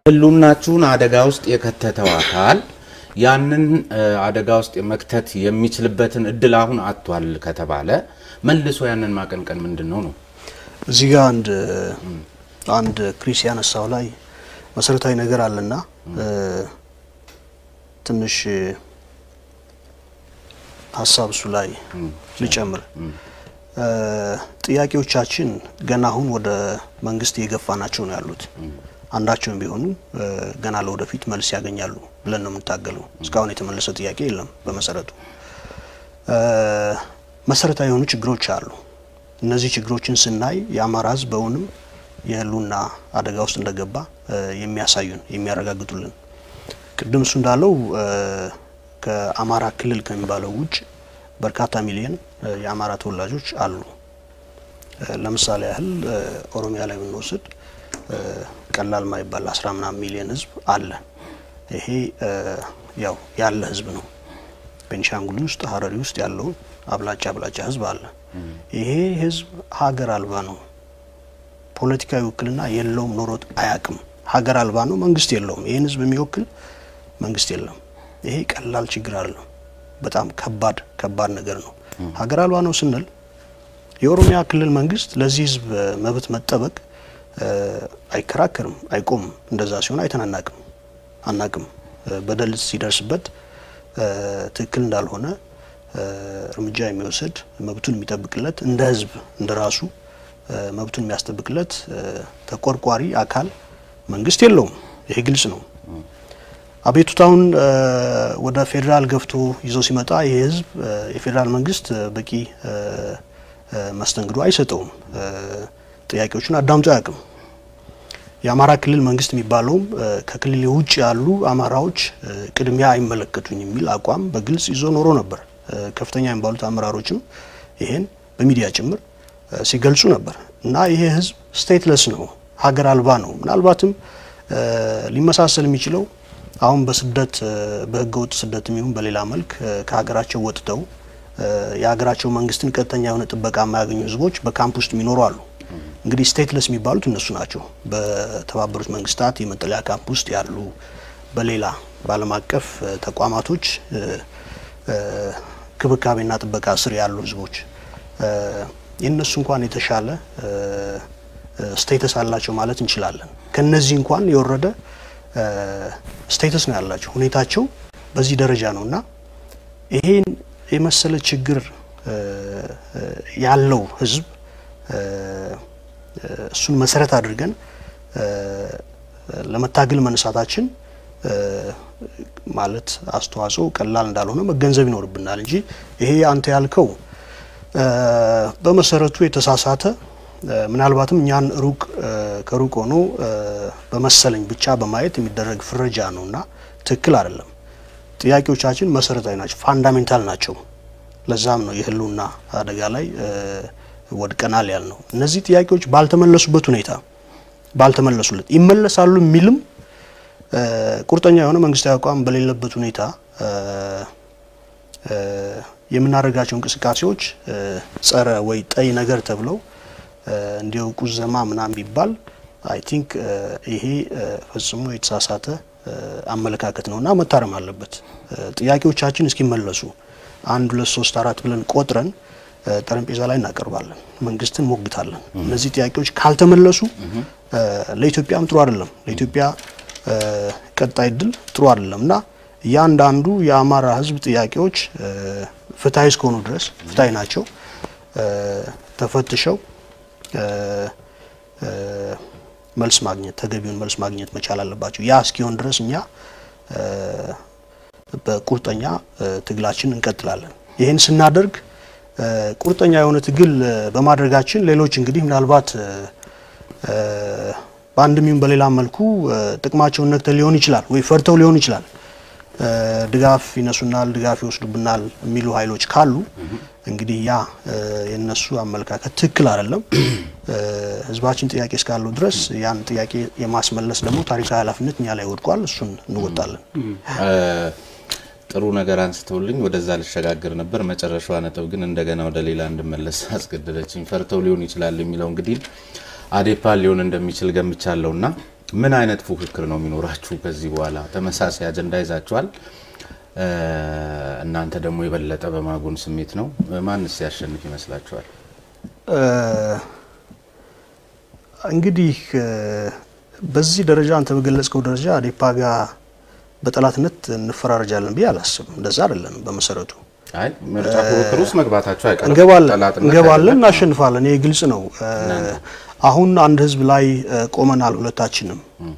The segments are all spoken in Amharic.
ህልውናችሁን አደጋ ውስጥ የከተተው አካል ያንን አደጋ ውስጥ መክተት የሚችልበትን እድል አሁን አጥቷል ከተባለ መልሶ ያንን ማቀንቀን ምንድን ነው ነው? እዚህ ጋር አንድ አንድ ክሪስ ያነሳው ላይ መሰረታዊ ነገር አለና ትንሽ ሀሳብ እሱ ላይ ልጨምር። ጥያቄዎቻችን ገና አሁን ወደ መንግስት እየገፋ ናቸው ነው ያሉት። አንዳቸውም ቢሆኑ ገና ለወደፊት መልስ ያገኛሉ ብለን ነው የምንታገለው። እስካሁን የተመለሰ ጥያቄ የለም። በመሰረቱ መሰረታዊ የሆኑ ችግሮች አሉ። እነዚህ ችግሮችን ስናይ የአማራ ህዝብ በእውንም የህልውና አደጋ ውስጥ እንደገባ የሚያሳዩን የሚያረጋግጡልን ቅድም እሱ እንዳለው ከአማራ ክልል ከሚባለው ውጭ በርካታ ሚሊዮን የአማራ ተወላጆች አሉ። ለምሳሌ ያህል ኦሮሚያ ላይ ብንወስድ ቀላል ማይባል አስራ ምናምን ሚሊዮን ህዝብ አለ። ይሄ ያው ያለ ህዝብ ነው። ቤኒሻንጉል ውስጥ ሀረሪ ውስጥ ያለው አብላጫ አብላጫ ህዝብ አለ። ይሄ ህዝብ ሀገር አልባ ነው። ፖለቲካዊ ውክልና የለውም፣ ኖሮት አያቅም። ሀገር አልባ ነው። መንግስት የለውም። ይህን ህዝብ የሚወክል መንግስት የለም። ይሄ ቀላል ችግር አይደለም። በጣም ከባድ ከባድ ነገር ነው። ሀገር አልባ ነው ስንል የኦሮሚያ ክልል መንግስት ለዚህ ህዝብ መብት መጠበቅ አይከራከርም፣ አይቆምም። እንደዛ ሲሆን አይተናናቅም፣ አናቅም። በደል ሲደርስበት ትክክል እንዳልሆነ እርምጃ የሚወስድ መብቱን የሚጠብቅለት እንደ ህዝብ እንደ ራሱ መብቱን የሚያስጠብቅለት ተቆርቋሪ አካል መንግስት የለውም። ይሄ ግልጽ ነው። አቤቱታውን ወደ ፌዴራል ገፍቶ ይዞ ሲመጣ ይህ ህዝብ የፌዴራል መንግስት በቂ መስተንግዶ አይሰጠውም። ጥያቄዎቹን አዳምጦ አያውቅም። የአማራ ክልል መንግስት የሚባለውም ከክልል ውጭ ያሉ አማራዎች ቅድሚያ አይመለከቱኝ የሚል አቋም በግልጽ ይዞ ኖሮ ነበር። ከፍተኛ የሚባሉት አመራሮችም ይሄን በሚዲያ ጭምር ሲገልጹ ነበር እና ይሄ ህዝብ ስቴትለስ ነው፣ ሀገር አልባ ነው። ምናልባትም ሊመሳሰል የሚችለው አሁን በስደት በህገ ወጥ ስደት የሚሆን በሌላ መልክ ከሀገራቸው ወጥተው የሀገራቸው መንግስትን ቀጥተኛ የሆነ ጥበቃ የማያገኙ ህዝቦች በካምፕ ውስጥ የሚኖሩ አሉ። እንግዲህ ስቴትለስ የሚባሉት እነሱ ናቸው። በተባበሩት መንግስታት የመጠለያ ካምፕ ውስጥ ያሉ፣ በሌላ በዓለም አቀፍ ተቋማቶች ክብካቤና ጥበቃ ስር ያሉ ህዝቦች የእነሱ እንኳን የተሻለ ስቴተስ አላቸው ማለት እንችላለን። ከነዚህ እንኳን የወረደ ስቴተስ ነው ያላቸው። ሁኔታቸው በዚህ ደረጃ ነው እና ይሄን የመሰለ ችግር ያለው ህዝብ እሱን መሰረት አድርገን ለመታገል መነሳታችን ማለት አስተዋጽኦ ቀላል እንዳልሆነ መገንዘብ ይኖርብናል እንጂ ይሄ አንተ ያልከው በመሰረቱ የተሳሳተ ምናልባትም እኛን ሩቅ ከሩቅ ሆኖ በመሰለኝ ብቻ በማየት የሚደረግ ፍረጃ ነው እና ትክክል አይደለም። ጥያቄዎቻችን መሰረታዊ ናቸው፣ ፋንዳሜንታል ናቸው። ለዛም ነው የህልውና አደጋ ላይ ወድቀናል ያል ነው። እነዚህ ጥያቄዎች ባልተመለሱበት ሁኔታ ባልተመለሱለት ይመለሳሉ የሚልም ቁርጠኛ የሆነ መንግስታዊ አቋም በሌለበት ሁኔታ የምናደርጋቸው እንቅስቃሴዎች ጸረ ወይ ጠይ ነገር ተብለው እንዲው ቁዘማ ምናምን ቢባል አይ ቲንክ ይሄ ፈጽሞ የተሳሳተ አመለካከት ነውና መታረም አለበት። ጥያቄዎቻችን እስኪመለሱ አንድ ሁለት ሶስት አራት ብለን ቆጥረን ጠረጴዛ ላይ እናቀርባለን፣ መንግስትን ሞግታለን። እነዚህ ጥያቄዎች ካልተመለሱ ለኢትዮጵያም ጥሩ አይደለም፣ ለኢትዮጵያ ቀጣይ እድል ጥሩ አይደለም እና እያንዳንዱ የአማራ ህዝብ ጥያቄዎች ፍትሀዊ እስከሆኑ ድረስ ፍትሀዊ ናቸው፣ ተፈትሸው መልስ ማግኘት ተገቢውን መልስ ማግኘት መቻል አለባቸው። ያ እስኪሆን ድረስ እኛ በቁርጠኛ ትግላችን እንቀጥላለን። ይህን ስናደርግ ቁርጠኛ የሆነ ትግል በማድረጋችን ሌሎች እንግዲህ ምናልባት በአንድም ይሁን በሌላ መልኩ ጥቅማቸውን ነክተው ሊሆን ይችላል ወይ ፈርተው ሊሆን ይችላል ድጋፍ ይነሱናል፣ ድጋፍ ይወስዱብናል የሚሉ ኃይሎች ካሉ እንግዲህ ያ የነሱ አመለካከት ትክክል አይደለም። ህዝባችን ጥያቄ እስካለው ድረስ ያን ጥያቄ የማስመለስ ደግሞ ታሪካዊ ኃላፊነት እኛ ላይ ወድቋል። እሱን እንወጣለን። ጥሩ ነገር አንስተውልኝ ወደዛ ልሸጋግር ነበር። መጨረሻዋ ነጥብ ግን እንደገና ወደ ሌላ እንድመለስ አስገደደችኝ። ፈርተው ሊሆን ይችላል የሚለው እንግዲህ አዴፓ ሊሆን እንደሚችል ገምቻለሁና ምን አይነት ፉክክር ነው የሚኖራችሁ ከዚህ በኋላ? ተመሳሳይ አጀንዳ ይዛችኋል። እናንተ ደግሞ የበለጠ በማጎን ስሜት ነው። ማንስ ያሸንፍ ይመስላችኋል? እንግዲህ በዚህ ደረጃ አንተ በገለጽከው ደረጃ አዴፓ ጋር በጠላትነት እንፈራረጃለን ብዬ አላስብም። እንደዛ አይደለም በመሰረቱ አይ ምርጫ ፉክክር ውስጥ መግባታችሁ አይቀርም። እንገባለን ጠላትነት እንገባለን፣ አይደለም። እናሸንፋለን። ይሄ ግልጽ ነው። አሁን አንድ ህዝብ ላይ ቆመናል። ሁለታችንም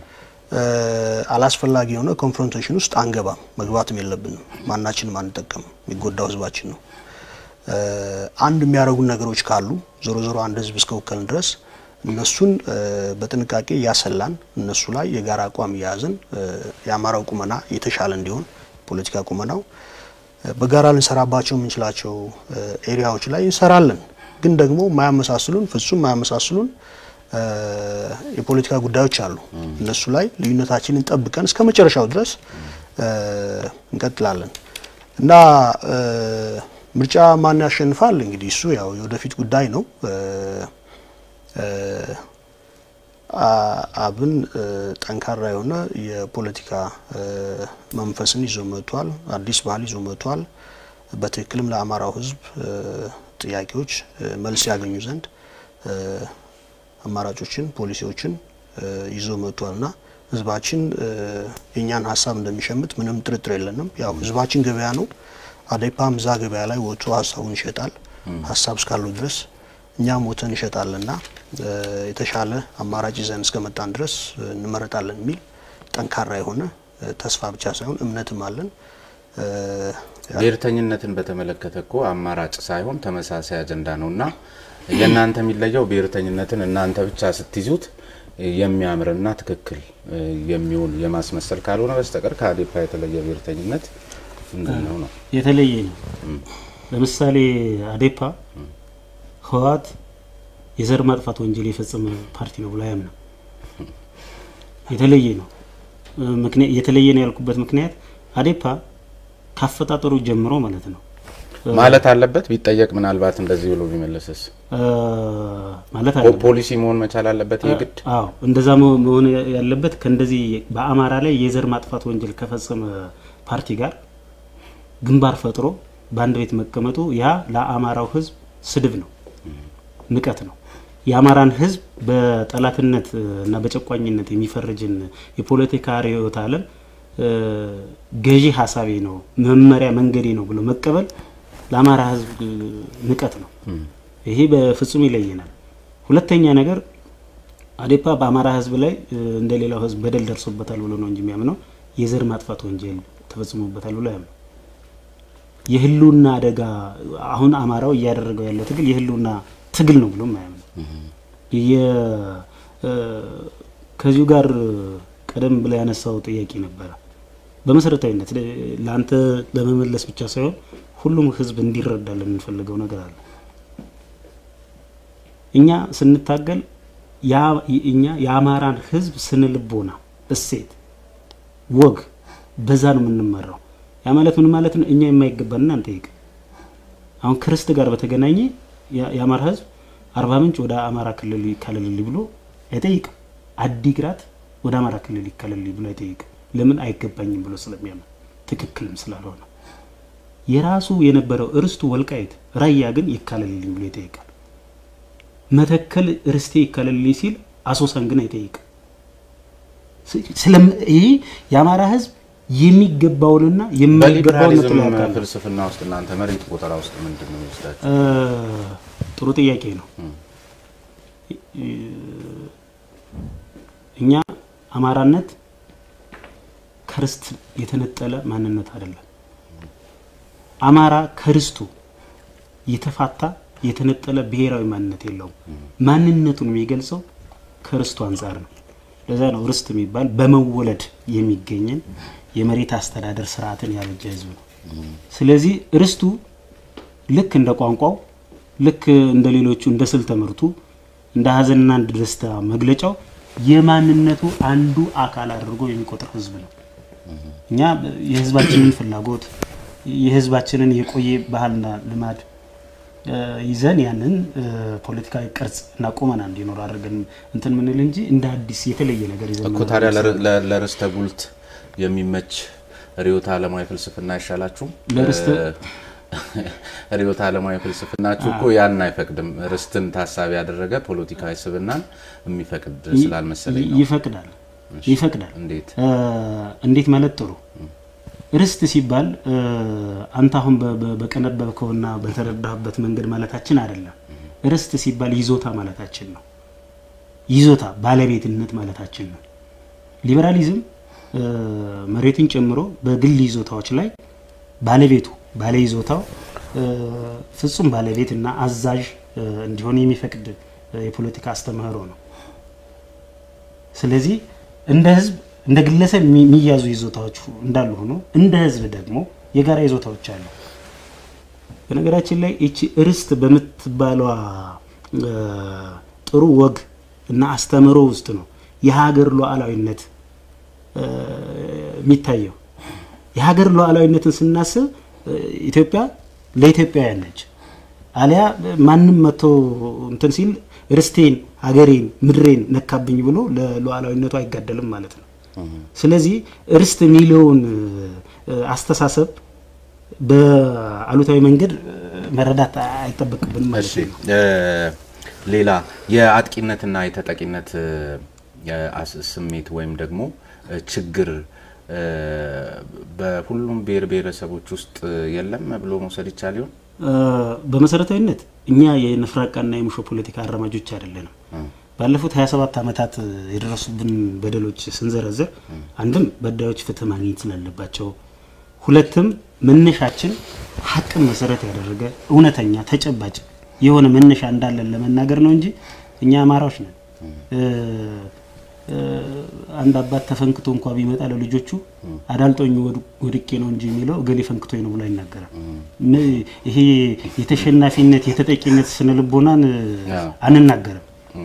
አላስፈላጊ የሆነ ኮንፍሮንቴሽን ውስጥ አንገባም፣ መግባትም የለብንም። ማናችንም አንጠቀምም። የሚጎዳው ህዝባችን ነው። አንድ የሚያደርጉን ነገሮች ካሉ ዞሮ ዞሮ አንድ ህዝብ እስከወከልን ድረስ እነሱን በጥንቃቄ እያሰላን እነሱ ላይ የጋራ አቋም እያያዝን የአማራው ቁመና የተሻለ እንዲሆን ፖለቲካ ቁመናው በጋራ ልንሰራባቸው የምንችላቸው ኤሪያዎች ላይ እንሰራለን። ግን ደግሞ ማያመሳስሉን ፍጹም ማያመሳስሉን የፖለቲካ ጉዳዮች አሉ። እነሱ ላይ ልዩነታችንን ጠብቀን እስከ መጨረሻው ድረስ እንቀጥላለን እና ምርጫ ማን ያሸንፋል እንግዲህ እሱ ያው የወደፊት ጉዳይ ነው። አብን ጠንካራ የሆነ የፖለቲካ መንፈስን ይዞ መጥቷል። አዲስ ባህል ይዞ መጥቷል። በትክክልም ለአማራው ህዝብ ጥያቄዎች መልስ ያገኙ ዘንድ አማራጮችን፣ ፖሊሲዎችን ይዞ መጥቷል እና ህዝባችን የእኛን ሀሳብ እንደሚሸምት ምንም ጥርጥር የለንም። ያው ህዝባችን ገበያ ነው። አዴፓም እዛ ገበያ ላይ ወጥቶ ሀሳቡን ይሸጣል። ሀሳብ እስካለው ድረስ እኛም ወተን እንሸጣለንና የተሻለ አማራጭ ይዘን እስከመጣን ድረስ እንመረጣለን የሚል ጠንካራ የሆነ ተስፋ ብቻ ሳይሆን እምነትም አለን። ብሔርተኝነትን በተመለከተ እኮ አማራጭ ሳይሆን ተመሳሳይ አጀንዳ ነው እና የእናንተ የሚለየው ብሔርተኝነትን እናንተ ብቻ ስትይዙት የሚያምርና ትክክል የሚሆን የማስመሰል ካልሆነ በስተቀር ከአዴፓ የተለየ ብሔርተኝነት ምንድን ነው ነው? የተለየ ነው። ለምሳሌ አዴፓ ህወሓት የዘር ማጥፋት ወንጀል የፈጸመ ፓርቲ ነው ብሎ አያምንም። የተለየ ነው። ምክንያት የተለየ ነው ያልኩበት ምክንያት አዴፓ ካፈጣጠሩ ጀምሮ ማለት ነው ማለት አለበት ቢጠየቅ ምናልባት እንደዚህ ብሎ ቢመለስስ ማለት ፖ- አለበት። ፖሊሲ መሆን መቻል አለበት የግድ አዎ እንደዛ መሆ- መሆን ያለበት ከእንደዚህ በአማራ ላይ የዘር ማጥፋት ወንጀል ከፈጸመ ፓርቲ ጋር ግንባር ፈጥሮ በአንድ ቤት መቀመጡ ያ ለአማራው ህዝብ ስድብ ነው፣ ንቀት ነው። የአማራን ህዝብ በጠላትነት እና በጨቋኝነት የሚፈርጅን የፖለቲካ ርዕዮተ ዓለም እ፣ ገዢ ሀሳቤ ነው መመሪያ መንገዴ ነው ብሎ መቀበል ለአማራ ህዝብ እ፣ ንቀት ነው። ይሄ በፍጹም ይለየናል። ሁለተኛ ነገር አዴፓ በአማራ ህዝብ ላይ እ፣ እንደ ሌላው ህዝብ በደል ደርሶበታል ብሎ ነው እንጂ የሚያምነው የዘር ማጥፋት ወንጀል ተፈጽሞበታል ብሎ ያምነው የህልውና አደጋ አሁን አማራው እያደረገው ያለው ትግል የህልውና ትግል ነው ብሎ ማያምነው የ- እ፣ ከዚሁ ጋር ቀደም ብላ ያነሳው ጥያቄ ነበረ። በመሰረታዊነት ለ- ለአንተ ለመመለስ ብቻ ሳይሆን ሁሉም ህዝብ እንዲረዳ የምንፈልገው ነገር አለ። እኛ ስንታገል ያ- እኛ የአማራን ህዝብ ስነልቦና፣ እሴት፣ ወግ በዛ ነው የምንመራው። ያ ማለት ምን ማለት ነው? እኛ የማይገባንን አንጠይቅ። አሁን ክርስት ጋር በተገናኘ ያ- የአማራ ህዝብ አርባ ምንጭ ወደ አማራ ክልል ይካለልልኝ ብሎ አይጠይቅም። አዲግራት ወደ አማራ ክልል ይካለልኝ ብሎ አይጠይቅም። ለምን አይገባኝም ብሎ ስለሚያምን ትክክልም ስላልሆነ የራሱ የነበረው እርስቱ ወልቃይት ራያ ግን ይካለልልኝ ብሎ ይጠይቃል። መተከል ርስቴ ይካለልልኝ ሲል አሶሳን ግን አይጠይቅም። ስለም ይህ የአማራ ህዝብ የሚገባውንና የማይገባውን ነጥሎ በሊበራሊዝም ያውቃል። ፍልስፍና ውስጥ እናንተ መሬት ቆጠራ ውስጥ ምንድን ነው የሚወስዳችሁ? እ፣ ጥሩ ጥያቄ ነው። እኛ አማራነት ከርስት የተነጠለ ማንነት አይደለም። አማራ ከርስቱ የተፋታ የተነጠለ ብሔራዊ ማንነት የለውም። ማንነቱን የሚገልጸው ከርስቱ አንጻር ነው። ለዛ ነው ርስት የሚባል በመወለድ የሚገኝን የመሬት አስተዳደር ስርዓትን ያበጀ ህዝብ ነው። ስለዚህ ርስቱ ልክ እንደ ቋንቋው ልክ እንደ ሌሎቹ እንደ ስልተ ምርቱ እንደ ሀዘንና እንደ ደስታ መግለጫው የማንነቱ አንዱ አካል አድርጎ የሚቆጥር ህዝብ ነው። እኛ የህዝባችንን ፍላጎት የህዝባችንን የቆየ ባህልና ልማድ ይዘን ያንን ፖለቲካዊ ቅርጽ እና ቁመና እንዲኖር አድርገን እንትን ምንል እንጂ እንደ አዲስ የተለየ ነገር ይዘን እኮ ታዲያ ለርስተ ጉልት የሚመች ርዕዮተ ዓለማዊ ፍልስፍና አይሻላችሁም? ርዕዮተ ዓለማዊ ፍልስፍናችሁ እኮ ያን አይፈቅድም። ርስትን ታሳቢ ያደረገ ፖለቲካዊ ስብናን የሚፈቅድ ስላልመሰለኝ ነው። ይፈቅዳል ይፈቅዳል። እንዴት እንዴት ማለት ጥሩ ርስት ሲባል አንተ አሁን በቀነበብከውና በተረዳህበት መንገድ ማለታችን አይደለም። ርስት ሲባል ይዞታ ማለታችን ነው። ይዞታ ባለቤትነት ማለታችን ነው። ሊበራሊዝም መሬትን ጨምሮ በግል ይዞታዎች ላይ ባለቤቱ ባለ ይዞታው ፍጹም ባለቤት እና አዛዥ እንዲሆን የሚፈቅድ የፖለቲካ አስተምህሮ ነው። ስለዚህ እንደ ህዝብ እንደ ግለሰብ የሚያዙ ይዞታዎች እንዳሉ ሆኖ እንደ ህዝብ ደግሞ የጋራ ይዞታዎች አሉ። በነገራችን ላይ ይቺ ርስት በምትባለዋ ጥሩ ወግ እና አስተምህሮ ውስጥ ነው የሀገር ሉዓላዊነት የሚታየው። የሀገር ሉዓላዊነትን ስናስብ ኢትዮጵያ ለኢትዮጵያውያን ነች። አሊያ ማንም መጥቶ እንትን ሲል ርስቴን፣ ሀገሬን፣ ምድሬን ነካብኝ ብሎ ለሉዓላዊነቱ አይጋደልም ማለት ነው። ስለዚህ ርስት የሚለውን አስተሳሰብ በአሉታዊ መንገድ መረዳት አይጠበቅብንም ማለት ነው። ሌላ የአጥቂነትና የተጠቂነት ስሜት ወይም ደግሞ ችግር በሁሉም ብሔር ብሔረሰቦች ውስጥ የለም ብሎ መውሰድ ይቻል ይሆን? በመሰረታዊነት እኛ የንፍራቃና የሙሾ ፖለቲካ አራማጆች አይደለንም። ባለፉት 27 ዓመታት የደረሱብን በደሎች ስንዘረዝር አንድም በዳዮች ፍትህ ማግኘት ስላለባቸው፣ ሁለትም መነሻችን ሀቅን መሰረት ያደረገ እውነተኛ ተጨባጭ የሆነ መነሻ እንዳለን ለመናገር ነው እንጂ እኛ አማራዎች ነን። አንድ አባት ተፈንክቶ እንኳ ቢመጣ ለልጆቹ አዳልጦኝ ወድቄ ነው እንጂ የሚለው እገሌ ፈንክቶኝ ነው ብሎ አይናገርም። ይሄ የተሸናፊነት የተጠቂነት ስነ ልቦናን አንናገርም።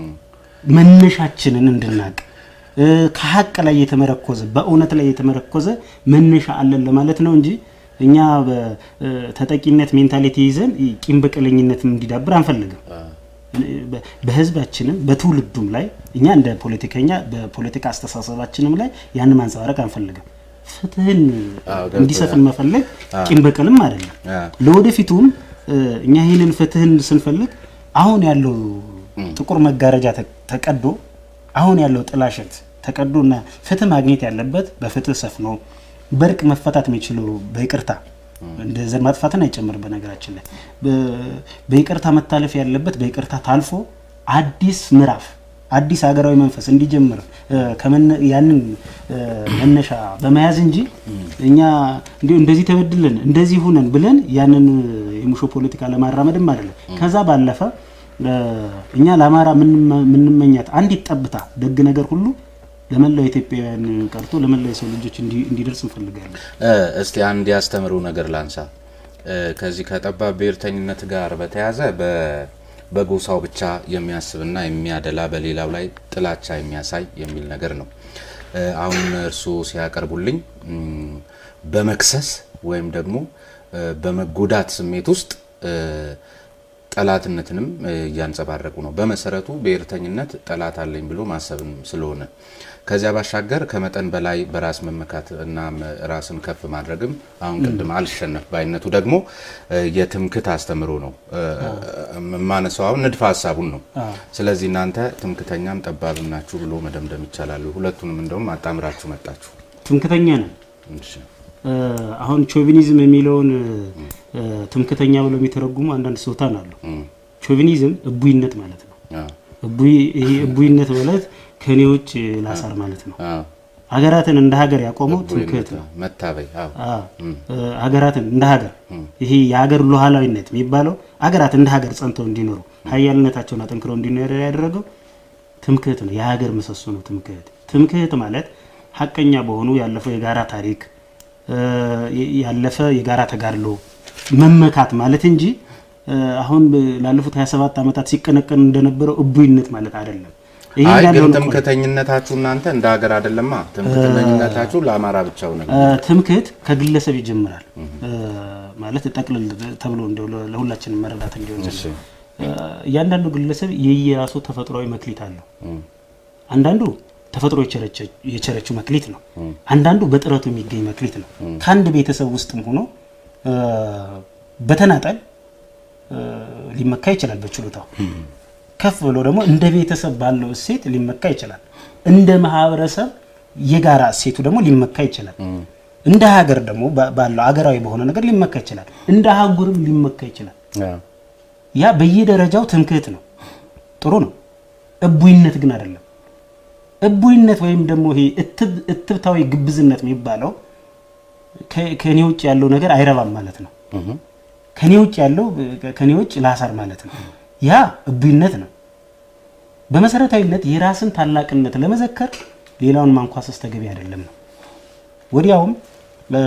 መነሻችንን እንድናቅ ከሀቅ ላይ የተመረኮዘ በእውነት ላይ የተመረኮዘ መነሻ አለን ለማለት ነው እንጂ እኛ ተጠቂነት ሜንታሊቲ ይዘን ቂም በቀለኝነት እንዲዳብር አንፈልግም። በህዝባችንም በትውልዱም ላይ እኛ እንደ ፖለቲከኛ በፖለቲካ አስተሳሰባችንም ላይ ያን ማንጸባረቅ አንፈልግም። ፍትህን እንዲሰፍን መፈለግ ቂም በቀልም አይደለም። ለወደፊቱም እኛ ይህንን ፍትህን ስንፈልግ አሁን ያለው ጥቁር መጋረጃ ተቀዶ አሁን ያለው ጥላሸት ተቀዶ እና ፍትህ ማግኘት ያለበት በፍትህ ሰፍኖ በእርቅ መፈታት የሚችለው በይቅርታ እንደ ዘር ማጥፋትን አይጨምርም። በነገራችን ላይ በይቅርታ መታለፍ ያለበት በይቅርታ ታልፎ አዲስ ምዕራፍ አዲስ ሀገራዊ መንፈስ እንዲጀምር ያንን መነሻ በመያዝ እንጂ እኛ እንዲሁ እንደዚህ ተበድለን እንደዚህ ሁነን ብለን ያንን የሙሾ ፖለቲካ ለማራመድም አይደለም። ከዛ ባለፈ እኛ ለአማራ የምንመኛት አንዲት ጠብታ ደግ ነገር ሁሉ ለመላው ኢትዮጵያውያን ቀርቶ ለመላው የሰው ልጆች እንዲደርስ እንፈልጋለን። እስቲ አንድ ያስተምሩ ነገር ላንሳ። ከዚህ ከጠባብ ብሔርተኝነት ጋር በተያያዘ በጎሳው ብቻ የሚያስብና የሚያደላ በሌላው ላይ ጥላቻ የሚያሳይ የሚል ነገር ነው። አሁን እርስዎ ሲያቀርቡልኝ በመክሰስ ወይም ደግሞ በመጎዳት ስሜት ውስጥ ጠላትነትንም እያንጸባረቁ ነው። በመሰረቱ ብሔርተኝነት ጠላት አለኝ ብሎ ማሰብም ስለሆነ ከዚያ ባሻገር ከመጠን በላይ በራስ መመካት እና ራስን ከፍ ማድረግም አሁን ቅድም አልሸነፍ ባይነቱ ደግሞ የትምክት አስተምሮ ነው። ማነሳው አሁን ንድፈ ሀሳቡን ነው። ስለዚህ እናንተ ትምክተኛም ጠባብም ናችሁ ብሎ መደምደም ይቻላሉ። ሁለቱንም እንደውም አጣምራችሁ መጣችሁ። ትምክተኛ ነን። አሁን ቾቪኒዝም የሚለውን ትምክተኛ ብለው የሚተረጉሙ አንዳንድ ስልጣን አሉ። ቾቪኒዝም እቡይነት ማለት ነው። ይሄ እቡይነት ማለት ከኔ ውጭ ላሳር ማለት ነው። ሀገራትን እንደ ሀገር ያቆመው ትምክህት ነው። መታበይ ሀገራትን እንደ ሀገር ይሄ የሀገር ሉዓላዊነት የሚባለው ሀገራት እንደ ሀገር ጸንተው እንዲኖሩ ሀያልነታቸውን አጠንክረው እንዲኖሩ ያደረገው ትምክህት ነው። የሀገር ምሰሶ ነው ትምክህት። ትምክህት ማለት ሀቀኛ በሆኑ ያለፈው የጋራ ታሪክ ያለፈ የጋራ ተጋድሎ መመካት ማለት እንጂ አሁን ላለፉት 27 ዓመታት ሲቀነቀን እንደነበረው እቡይነት ማለት አይደለም። አይ ግን ትምክተኝነታችሁ እናንተ እንደ ሀገር አይደለማ። ትምክተኝነታችሁ ለአማራ ብቻው ነው። ትምክህት ከግለሰብ ይጀምራል። ማለት ጠቅልል ተብሎ እንደው ለ- ለሁላችንም መረዳት እንዲሆን ዘንድ እሺ። እ፣ እያንዳንዱ ግለሰብ የየራሱ ተፈጥሯዊ መክሊት አለው። እም፣ አንዳንዱ ተፈጥሮ የቸረቸ- የቸረችው መክሊት ነው። አንዳንዱ በጥረቱ የሚገኝ መክሊት ነው። ከአንድ ቤተሰብ ውስጥም ሆኖ እ፣ በተናጠል እ፣ ሊመካ ይችላል በችሎታው። ከፍ ብሎ ደግሞ እንደ ቤተሰብ ባለው እሴት ሊመካ ይችላል። እንደ ማህበረሰብ የጋራ እሴቱ ደግሞ ሊመካ ይችላል። እንደ ሀገር ደግሞ ባ- ባለው ሀገራዊ በሆነ ነገር ሊመካ ይችላል። እንደ አህጉርም ሊመካ ይችላል። አዎ። ያ በየደረጃው ትምክህት ነው፣ ጥሩ ነው። እቡይነት ግን አይደለም። እቡይነት ወይም ደግሞ ይሄ እትብ- እትብታዊ ግብዝነት የሚባለው ከ- ከኔ ውጭ ያለው ነገር አይረባም ማለት ነው። እም፣ ከኔ ውጭ ያለው ከኔ ውጭ ላሳር ማለት ነው። ያ እቡይነት ነው። በመሰረታዊነት የራስን ታላቅነት ለመዘከር ሌላውን ማንኳሰስ ተገቢ አይደለም ነው። ወዲያውም እ፣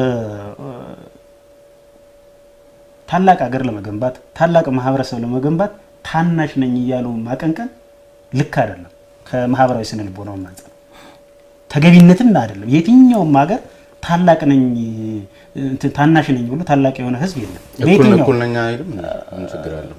ታላቅ ሀገር ለመገንባት ታላቅ ማህበረሰብ ለመገንባት ታናሽ ነኝ እያሉ ማቀንቀን ልክ አይደለም። ከማህበራዊ ስነ ልቦናው አንጻር ተገቢነትም አይደለም። የትኛውም ሀገር ታላቅ ነኝ እንትን ታናሽ ነኝ ብሎ ታላቅ የሆነ ህዝብ የለም። እኩል በየትኛው እኩል ነኝ አይልም። ምን ችግር አለው?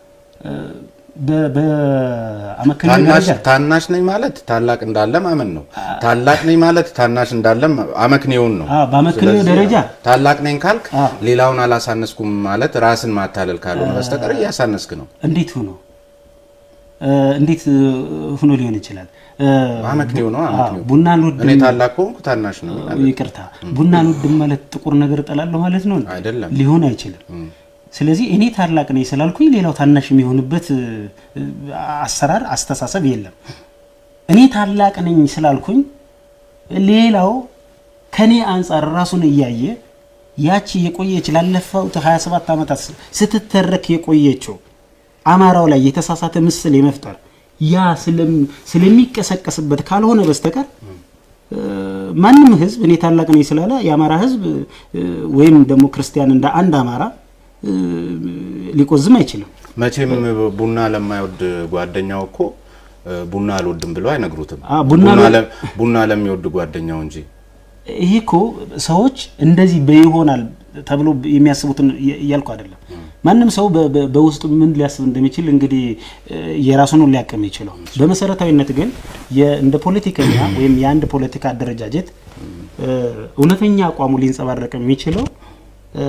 በ- በአመክንዮ ታናሽ ደረጃ ታናሽ ነኝ ማለት ታላቅ እንዳለ ማመን ነው። ታላቅ ነኝ ማለት ታናሽ እንዳለ አመክንዮውን ነው። አዎ፣ በአመክንዮ ስለዚህ ደረጃ ታላቅ ነኝ ካልክ አዎ። ሌላውን አላሳነስኩም ማለት ራስን ማታለል ካልሆነ በስተቀር እያሳነስክ ነው። እንዴት ሆኖ እ፣ እንዴት እ፣ ሆኖ ሊሆን ይችላል? እ፣ አመክንዮ ነው። አመክንዮ አዎ፣ ቡና አልወድም እኔ ታላቅ ከሆንኩ ታናሽ ነው ይቅርታ፣ ቡና አልወድም ማለት ጥቁር ነገር እጠላለሁ ማለት ነው? አይደለም። ሊሆን አይችልም። ስለዚህ እኔ ታላቅ ነኝ ስላልኩኝ ሌላው ታናሽ የሚሆንበት እ፣ አሰራር አስተሳሰብ የለም። እኔ ታላቅ ነኝ ስላልኩኝ ሌላው ከኔ አንጻር ራሱን እያየ ያቺ የቆየች ላለፈውት 27 ዓመታት ስትተረክ የቆየችው አማራው ላይ የተሳሳተ ምስል የመፍጠር ያ ስለም- ስለሚቀሰቀስበት ካልሆነ በስተቀር እ፣ ማንም ህዝብ እኔ ታላቅ ነኝ ስላለ የአማራ ህዝብ እ፣ ወይም ደግሞ ክርስቲያን እንደ አንድ አማራ እ፣ ሊቆዝም አይችልም። መቼም ቡና ለማይወድ ጓደኛው እኮ እ፣ ቡና አልወድም ብሎ አይነግሩትም። አ፣ ቡና ቡና ለ- ለ- ቡና ለሚወድ ጓደኛው እንጂ ይሄ እኮ ሰዎች እንደዚህ በይሆናል ተብሎ የሚያስቡትን እያ- እያልኩ አይደለም። ማንም ሰው በ- በ- በውስጡ ምን ሊያስብ እንደሚችል እንግዲህ እ፣ የራሱን ነው ሊያቅም የሚችለው። በመሰረታዊነት ግን የ- እንደ ፖለቲከኛ ወይም የአንድ ፖለቲካ አደረጃጀት እ፣ እውነተኛ አቋሙ ሊንጸባረቅ የሚችለው እ፣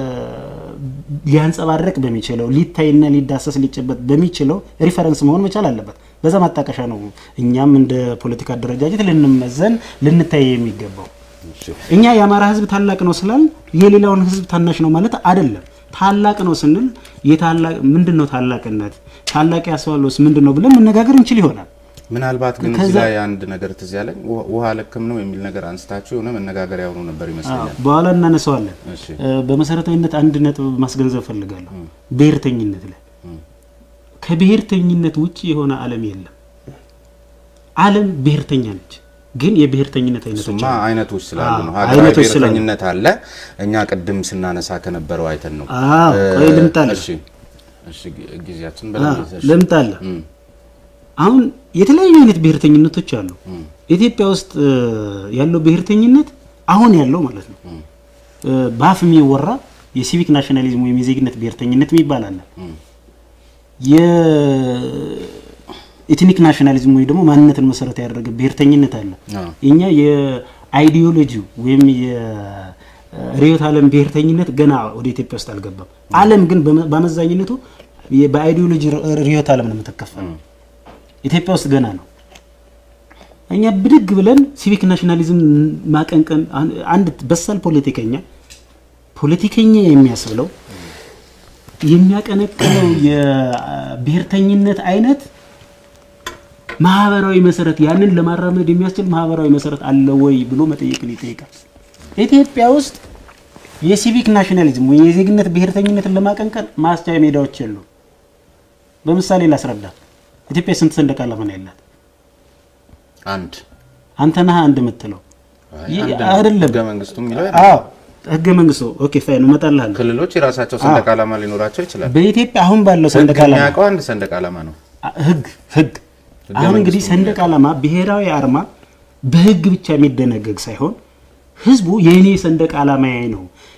ሊያንጸባረቅ በሚችለው ሊታይና ሊዳሰስ ሊጨበጥ በሚችለው ሪፈረንስ መሆን መቻል አለበት። በዛ ማጣቀሻ ነው እኛም እንደ ፖለቲካ አደረጃጀት ልንመዘን ልንታይ የሚገባው። እሺ፣ እኛ የአማራ ህዝብ ታላቅ ነው ስላል የሌላውን ህዝብ ታናሽ ነው ማለት አይደለም። ታላቅ ነው ስንል የታላቅ ምንድን ነው ታላቅነት ታላቅ ያስባለውስ ምንድን ነው ብለን መነጋገር እንችል ይሆናል። ምናልባት ግን እዚህ ከዛ- ላይ አንድ ነገር ትዝ ያለኝ ውሃ- ውሃ ልክም ነው የሚል ነገር አንስታችሁ የሆነ መነጋገሪያ ሆኖ ነበር ይመስለኛል። በኋላ እናነሳዋለን። እሺ፣ እ፣ በመሰረታዊነት አንድ ነጥብ ማስገንዘብ ፈልጋለሁ። ብሔርተኝነት ላይ ከብሔርተኝነት ውጭ የሆነ ዓለም የለም። ዓለም ብሔርተኛ ነች፣ ግን የብሔርተኝነት አይነቶች እሱማ አሉ። አይነቶች ስላሉ ነው። አዎ፣ ሀገራዊ አይነቶች ስላሉ። ብሔርተኝነት አለ። እኛ ቅድም ስናነሳ ከነበረው አይተን ነው። አዎ፣ ቆይ ልምጣልህ። እሺ፣ እሺ፣ ጊ- ጊዜያችን አ፣ በደንብ ይዘሽ- ልምጣለ እም፣ አሁን የተለያዩ አይነት ብሔርተኝነቶች አሉ። ኢትዮጵያ ውስጥ እ፣ ያለው ብሔርተኝነት አሁን ያለው ማለት ነው እ፣ በአፍ የሚወራ የሲቪክ ናሽናሊዝም ወይም የዜግነት ብሔርተኝነት የሚባል አለ። የኢትኒክ ናሽናሊዝም ወይ ደግሞ ማንነትን መሰረት ያደረገ ብሔርተኝነት አለ። አዎ። እኛ የአይዲዮሎጂ ወይም የርዕዮተ ዓለም ብሔርተኝነት ገና ወደ ኢትዮጵያ ውስጥ አልገባም። ዓለም ግን በመ- በአመዛኝነቱ የ- በአይዲዮሎጂ ርዕዮተ ዓለም ነው የምትከፈለው። ኢትዮጵያ ውስጥ ገና ነው። እኛ ብድግ ብለን ሲቪክ ናሽናሊዝም ማቀንቀን አን- አንድ በሳል ፖለቲከኛ ፖለቲከኛ የሚያስብለው የሚያቀነቅነው የብሔርተኝነት አይነት ማህበራዊ መሰረት ያንን ለማራመድ የሚያስችል ማህበራዊ መሰረት አለ ወይ ብሎ መጠየቅን ይጠይቃል። ኢትዮጵያ ውስጥ የሲቪክ ናሽናሊዝም ወይ የዜግነት ብሔርተኝነትን ለማቀንቀን ማስቻያ ሜዳዎች የሉ። በምሳሌ ላስረዳ። ኢትዮጵያ ስንት ሰንደቅ ዓላማ ነው ያላት? አንድ አንተ ነህ አንድ የምትለው አይ፣ ይህ አንድ ነው። አይደለም። ህገ መንግስቱ የሚለው አዎ ህገ መንግስቱ ኦኬ ፋይን እመጣልሃለሁ። ክልሎች የራሳቸው ሰንደቅ ዓላማ ሊኖራቸው ይችላል። በኢትዮጵያ አሁን ባለው ህግ ሰንደቅ ዓላማ የሚያውቀው አንድ ሰንደቅ ዓላማ ነው። አ- ህግ ህግ ህገ አሁን እንግዲህ መንግስቱ ሰንደቅ ዓላማ ብሔራዊ አርማ በህግ ብቻ የሚደነገግ ሳይሆን ህዝቡ የእኔ ሰንደቅ ዓላማዬ ነው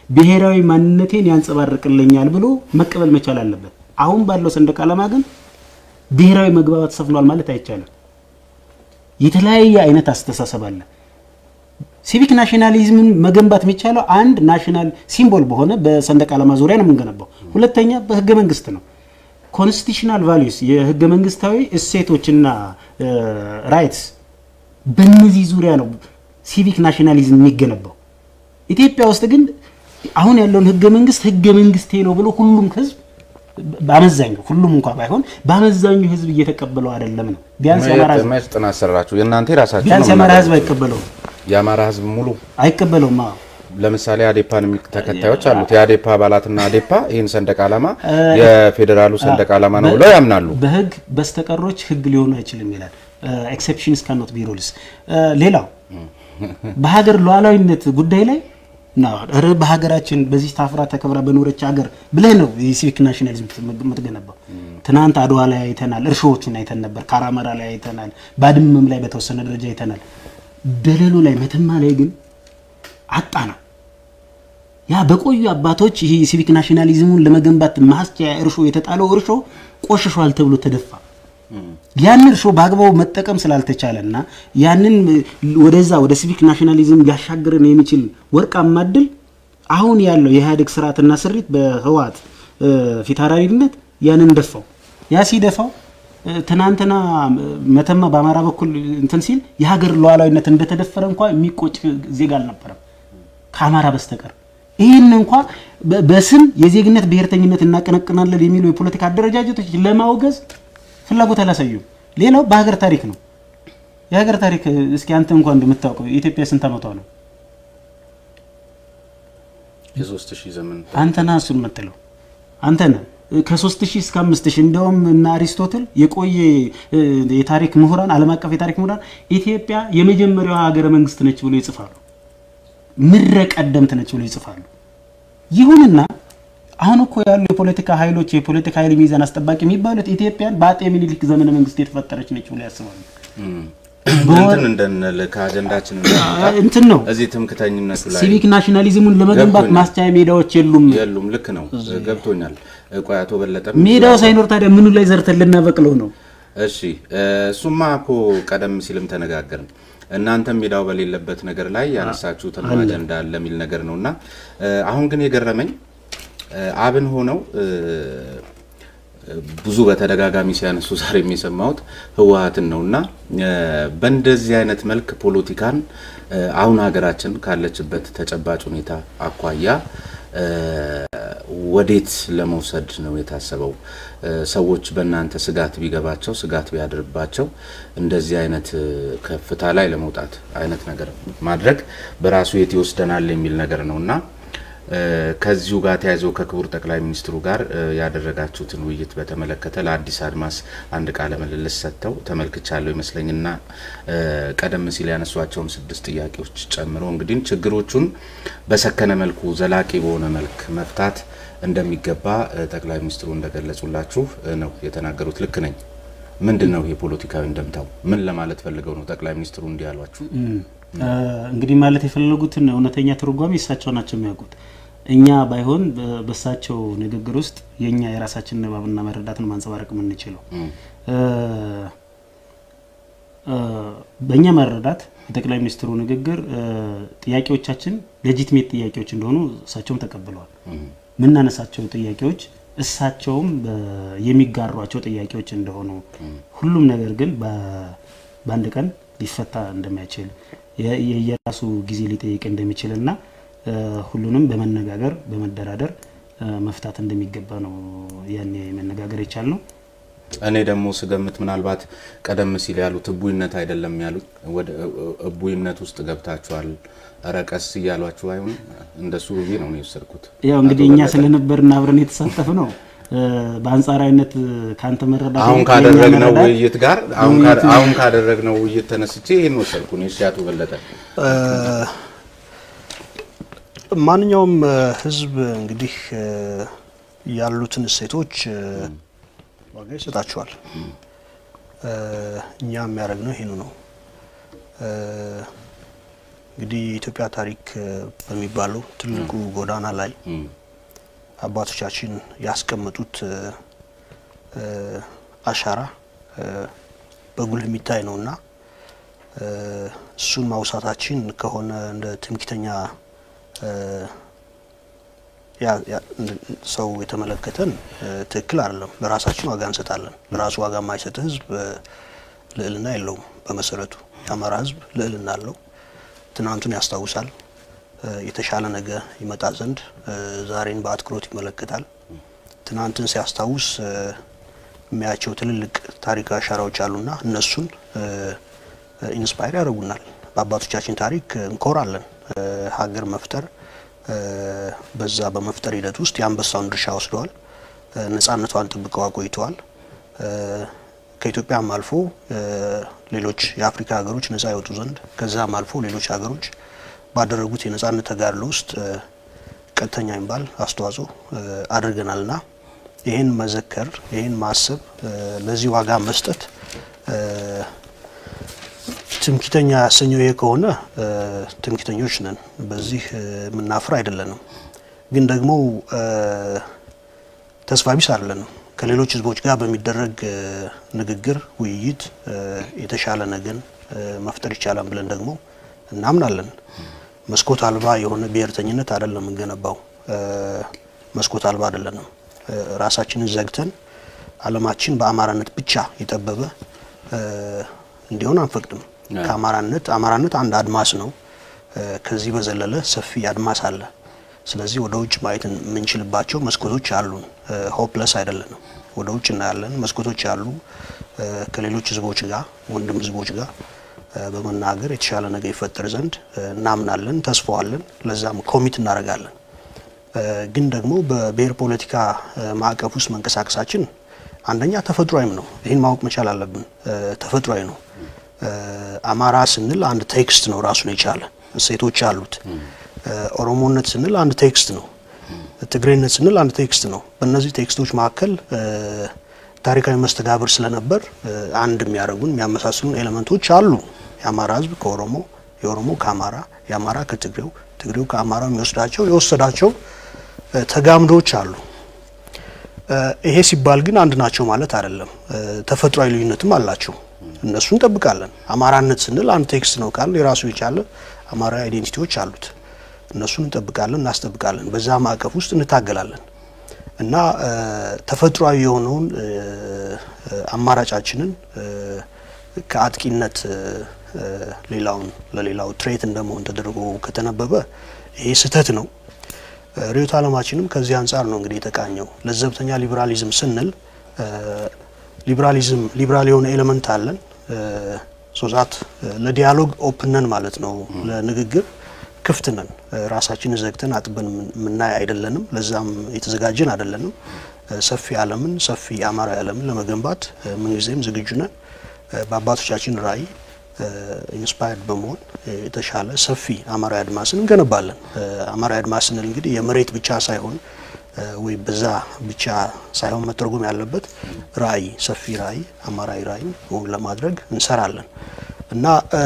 ብሔራዊ ማንነቴን ያንጸባርቅልኛል ብሎ መቀበል መቻል አለበት። አሁን ባለው ሰንደቅ ዓላማ ግን ብሔራዊ መግባባት ሰፍኗል ማለት አይቻልም። የተለያየ አይነት አስተሳሰብ አለ። ሲቪክ ናሽናሊዝምን መገንባት የሚቻለው አንድ ናሽናል ሲምቦል በሆነ በሰንደቅ ዓላማ ዙሪያ ነው የምንገነባው። ሁለተኛ በህገ መንግስት ነው። ኮንስቲቱሽናል ቫሊዩስ የህገ መንግስታዊ እሴቶችና ራይትስ በእነዚህ ዙሪያ ነው ሲቪክ ናሽናሊዝም የሚገነባው። ኢትዮጵያ ውስጥ ግን አሁን ያለውን ህገ መንግስት ህገ መንግስቴ ነው ብሎ ሁሉም ህዝብ በአመዛኙ ሁሉም እንኳ ባይሆን በአመዛኙ ህዝብ እየተቀበለው አይደለም ነው። ቢያንስ የአማራ ህዝብ መች ጥናት ሰራችሁ? የእናንተ የራሳችሁ ቢያንስ ነው የአማራ ህዝብ የምናደርገው። አይቀበለውም የአማራ ህዝብ ሙሉ አይቀበለውም። አዎ ለምሳሌ አዴፓን የሚል ተከታዮች አሉት። የአዴፓ አባላትና አዴፓ ይህን ሰንደቅ ዓላማ የፌዴራሉ ሰንደቅ ዓላማ ነው ብለው ያምናሉ። በህግ በስተቀሮች ህግ ሊሆኑ አይችልም ይላል። ኤክሴፕሽንስ ካኖት ቢ ሩልስ። ሌላው በሀገር ሉዓላዊነት ጉዳይ ላይ ና ኧረ በሀገራችን በዚህ ታፍራ ተከብራ በኖረች ሀገር ብለህ ነው የሲቪክ ናሽናሊዝም የምትገነባው። ትናንት አድዋ ላይ አይተናል፣ እርሾዎቹን አይተን ነበር። ካራመራ ላይ አይተናል፣ ባድመም ላይ በተወሰነ ደረጃ አይተናል። ደለሎ ላይ መተማ ላይ ግን አጣ ነው። ያ በቆዩ አባቶች ይሄ የሲቪክ ናሽናሊዝሙን ለመገንባት ማስቻያ እርሾ የተጣለው እርሾ ቆሽሿል ተብሎ ተደፋ። ያንን እርሾ በአግባቡ መጠቀም ስላልተቻለና ያንን ወደዛ ወደ ሲቪክ ናሽናሊዝም ሊያሻግረን የሚችል ወርቃማ እድል አሁን ያለው የኢህአዴግ ስርዓትና ስሪት በህወሓት ፊታውራሪነት ያንን ደፋው። ያ ሲደፋው ትናንትና መተማ በአማራ በኩል እንትን ሲል የሀገር ሉዓላዊነት እንደተደፈረ እንኳ የሚቆጭ ዜጋ አልነበረም ከአማራ በስተቀር። ይህን እንኳ በ- በስም የዜግነት ብሔርተኝነት እናቀነቅናለን የሚሉ የፖለቲካ አደረጃጀቶች ለማውገዝ ፍላጎት አላሳዩም። ሌላው በሀገር ታሪክ ነው። የሀገር ታሪክ እስኪ አንተ እንኳን እንደምታውቀው የኢትዮጵያ ስንት ዓመቷ ነው? የሶስት ሺህ ዘመን አንተ ነህ እሱን የምትለው አንተ ነህ። ከሶስት ሺህ እስከ አምስት ሺህ እንደውም እና አሪስቶትል የቆየ እ፣ የታሪክ ምሁራን ዓለም አቀፍ የታሪክ ምሁራን ኢትዮጵያ የመጀመሪያዋ ሀገረ መንግስት ነች ብሎ ይጽፋሉ። ምድረ ቀደምት ነች ብሎ ይጽፋሉ። ይሁንና አሁን እኮ ያሉ የፖለቲካ ኃይሎች የፖለቲካ ኃይል ሚዛን አስጠባቂ የሚባሉት ኢትዮጵያን በአጤ ምኒልክ ዘመነ መንግስት የተፈጠረች ነች ብሎ ያስባሉ። እንትን እንደንል ከአጀንዳችን እንዳንወጣ እንትን ነው እዚህ ትምክተኝነቱ ላይ ሲቪክ ናሽናሊዝሙን ለመገንባት ገብቶኛል። ማስቻያ ሜዳዎች የሉም። የሉም። ልክ ነው፣ ገብቶኛል። ቆይ አቶ በለጠ ሜዳው ሳይኖር ታዲያ ምኑ ላይ ዘርተን ልናበቅለው ነው? እሺ እሱማ እኮ ቀደም ሲልም ተነጋገርን። እናንተም ሜዳው በሌለበት ነገር ላይ ያነሳችሁትን አጀንዳ አለ የሚል ነገር ነው እና አሁን ግን የገረመኝ አብን ሆነው ብዙ በተደጋጋሚ ሲያነሱ ዛሬ የሚሰማሁት ህወሓትን ነው እና በእንደዚህ አይነት መልክ ፖለቲካን አሁን ሀገራችን ካለችበት ተጨባጭ ሁኔታ አኳያ ወዴት ለመውሰድ ነው የታሰበው? ሰዎች በእናንተ ስጋት ቢገባቸው ስጋት ቢያድርባቸው እንደዚህ አይነት ከፍታ ላይ ለመውጣት አይነት ነገር ማድረግ በራሱ የት ይወስደናል የሚል ነገር ነው እና ከዚሁ ጋር ተያይዞ ከክቡር ጠቅላይ ሚኒስትሩ ጋር ያደረጋችሁትን ውይይት በተመለከተ ለአዲስ አድማስ አንድ ቃለ ምልልስ ሰጥተው ተመልክቻለሁ ይመስለኝና ቀደም ሲል ያነሷቸውን ስድስት ጥያቄዎች ጨምሮ እንግዲህ ችግሮቹን በሰከነ መልኩ ዘላቂ በሆነ መልክ መፍታት እንደሚገባ ጠቅላይ ሚኒስትሩ እንደገለጹላችሁ ነው የተናገሩት። ልክ ነኝ? ምንድን ነው የፖለቲካዊ እንደምታው? ምን ለማለት ፈልገው ነው ጠቅላይ ሚኒስትሩ እንዲህ ያሏችሁ? እንግዲህ ማለት የፈለጉትን እውነተኛ ትርጓሜ እሳቸው ናቸው የሚያውቁት። እኛ ባይሆን በእሳቸው ንግግር ውስጥ የእኛ የራሳችን ንባብና መረዳት ነው ማንጸባረቅ የምንችለው። በእኛ መረዳት የጠቅላይ ሚኒስትሩ ንግግር ጥያቄዎቻችን ሌጂትሜት ጥያቄዎች እንደሆኑ እሳቸውም ተቀብለዋል። የምናነሳቸው ጥያቄዎች እሳቸውም የሚጋሯቸው ጥያቄዎች እንደሆኑ ሁሉም ነገር ግን በአንድ ቀን ሊፈታ እንደማይችል የየራሱ ጊዜ ሊጠይቅ እንደሚችል እና ሁሉንም በመነጋገር በመደራደር መፍታት እንደሚገባ ነው ያኔ መነጋገር የቻል ነው። እኔ ደግሞ ስገምት ምናልባት ቀደም ሲል ያሉት እቡይነት አይደለም ያሉት ወደ እቡይነት ውስጥ ገብታችኋል፣ ኧረ ቀስ እያሏችሁ አይሆን እንደሱ ብዬ ነው የወሰድኩት። ያው እንግዲህ እኛ ስለነበርን አብረን የተሳተፍ ነው በአንጻራዊነት ከአንተ መረዳት አሁን ካደረግነው ውይይት ጋር አሁን ካደረግነው ውይይት ተነስቼ ይህን ወሰድኩ። እሺ አቶ በለጠ ማንኛውም ህዝብ እንግዲህ ያሉትን እሴቶች ዋጋ ይሰጣቸዋል። እኛ የሚያደርግነው ይሄኑ ነው። እንግዲህ የኢትዮጵያ ታሪክ በሚባለው ትልቁ ጎዳና ላይ አባቶቻችን ያስቀመጡት አሻራ በጉልህ የሚታይ ነውና እሱን ማውሳታችን ከሆነ እንደ ትምክተኛ ሰው የተመለከተን ትክክል አይደለም። ለራሳችን ዋጋ እንሰጣለን። ለራሱ ዋጋ የማይሰጥ ህዝብ ልዕልና የለውም። በመሰረቱ የአማራ ህዝብ ልዕልና አለው። ትናንቱን ያስታውሳል። የተሻለ ነገ ይመጣ ዘንድ ዛሬን በአትኩሮት ይመለከታል። ትናንትን ሲያስታውስ የሚያቸው ትልልቅ ታሪካዊ አሻራዎች አሉና እነሱን ኢንስፓየር ያደርጉናል። በአባቶቻችን ታሪክ እንኮራለን። ሀገር መፍጠር በዛ በመፍጠር ሂደት ውስጥ የአንበሳውን ድርሻ ወስደዋል። ነጻነቷን ጠብቀው አቆይተዋል። ከኢትዮጵያም አልፎ ሌሎች የአፍሪካ ሀገሮች ነጻ ይወጡ ዘንድ ከዛም አልፎ ሌሎች ሀገሮች ባደረጉት የነጻነት ተጋድሎ ውስጥ ቀጥተኛ የሚባል አስተዋጽኦ አድርገናልና ይህን መዘከር፣ ይህን ማሰብ፣ ለዚህ ዋጋ መስጠት ትምክተኛ ያሰኘው ይሄ ከሆነ ትምክተኞች ነን። በዚህ የምናፍር አይደለንም። ግን ደግሞ ተስፋ ቢስ አይደለንም። ከሌሎች ህዝቦች ጋር በሚደረግ ንግግር፣ ውይይት የተሻለ ነገን መፍጠር ይቻላል ብለን ደግሞ እናምናለን። መስኮት አልባ የሆነ ብሔርተኝነት አይደለም የምንገነባው። መስኮት አልባ አይደለንም። ራሳችንን ዘግተን ዓለማችን በአማራነት ብቻ የጠበበ እንዲሆን አንፈቅድም። ከአማራነት አማራነት አንድ አድማስ ነው። ከዚህ በዘለለ ሰፊ አድማስ አለ። ስለዚህ ወደ ውጭ ማየት የምንችልባቸው መስኮቶች አሉን። ሆፕለስ አይደለንም። ወደ ውጭ እናያለን። መስኮቶች አሉ። ከሌሎች ህዝቦች ጋር ወንድም ህዝቦች ጋር በመናገር የተሻለ ነገር ይፈጠር ዘንድ እናምናለን፣ ተስፋዋለን። ለዛም ኮሚት እናደርጋለን። ግን ደግሞ በብሔር ፖለቲካ ማዕቀፍ ውስጥ መንቀሳቀሳችን አንደኛ ተፈጥሯዊም ነው። ይህን ማወቅ መቻል አለብን። ተፈጥሯዊ ነው። አማራ ስንል አንድ ቴክስት ነው ራሱን የቻለ እሴቶች አሉት። ኦሮሞነት ስንል አንድ ቴክስት ነው። ትግሬነት ስንል አንድ ቴክስት ነው። በእነዚህ ቴክስቶች መካከል ታሪካዊ መስተጋብር ስለነበር አንድ የሚያደርጉን የሚያመሳስሉን ኤሌመንቶች አሉ። የአማራ ህዝብ ከኦሮሞ፣ የኦሮሞ ከአማራ፣ የአማራ ከትግሬው፣ ትግሬው ከአማራው የሚወስዳቸው የወሰዳቸው ተጋምዶች አሉ። ይሄ ሲባል ግን አንድ ናቸው ማለት አይደለም። ተፈጥሯዊ ልዩነትም አላቸው። እነሱ እንጠብቃለን። አማራነት ስንል አንድ ቴክስት ነው ካል የራሱ የቻለ አማራዊ አይዴንቲቲዎች አሉት። እነሱን እንጠብቃለን፣ እናስጠብቃለን። በዛ ማዕቀፍ ውስጥ እንታገላለን እና ተፈጥሯዊ የሆነውን አማራጫችንን ከአጥቂነት ሌላውን ለሌላው ትሬት እንደመሆን ተደርጎ ከተነበበ ይሄ ስህተት ነው። ርዕዮተ ዓለማችንም ከዚህ አንጻር ነው እንግዲህ የተቃኘው። ለዘብተኛ ሊበራሊዝም ስንል ሊበራሊዝም ሊበራል የሆነ ኤሌመንት አለን ሶዛት ለዲያሎግ ኦፕን ነን ማለት ነው። ለንግግር ክፍት ነን። ራሳችንን ዘግተን አጥበን የምናይ አይደለንም። ለዛም የተዘጋጀን አይደለንም። ሰፊ ዓለምን ሰፊ አማራዊ ዓለምን ለመገንባት ምንጊዜም ዝግጁ ነን። በአባቶቻችን ራዕይ ኢንስፓየርድ በመሆን የተሻለ ሰፊ አማራዊ አድማስን እንገነባለን። አማራዊ አድማስ ስንል እንግዲህ የመሬት ብቻ ሳይሆን ወይ በዛ ብቻ ሳይሆን መተርጎም ያለበት ራዕይ ሰፊ ራዕይ አማራዊ ራዕይ ለማድረግ እንሰራለን እና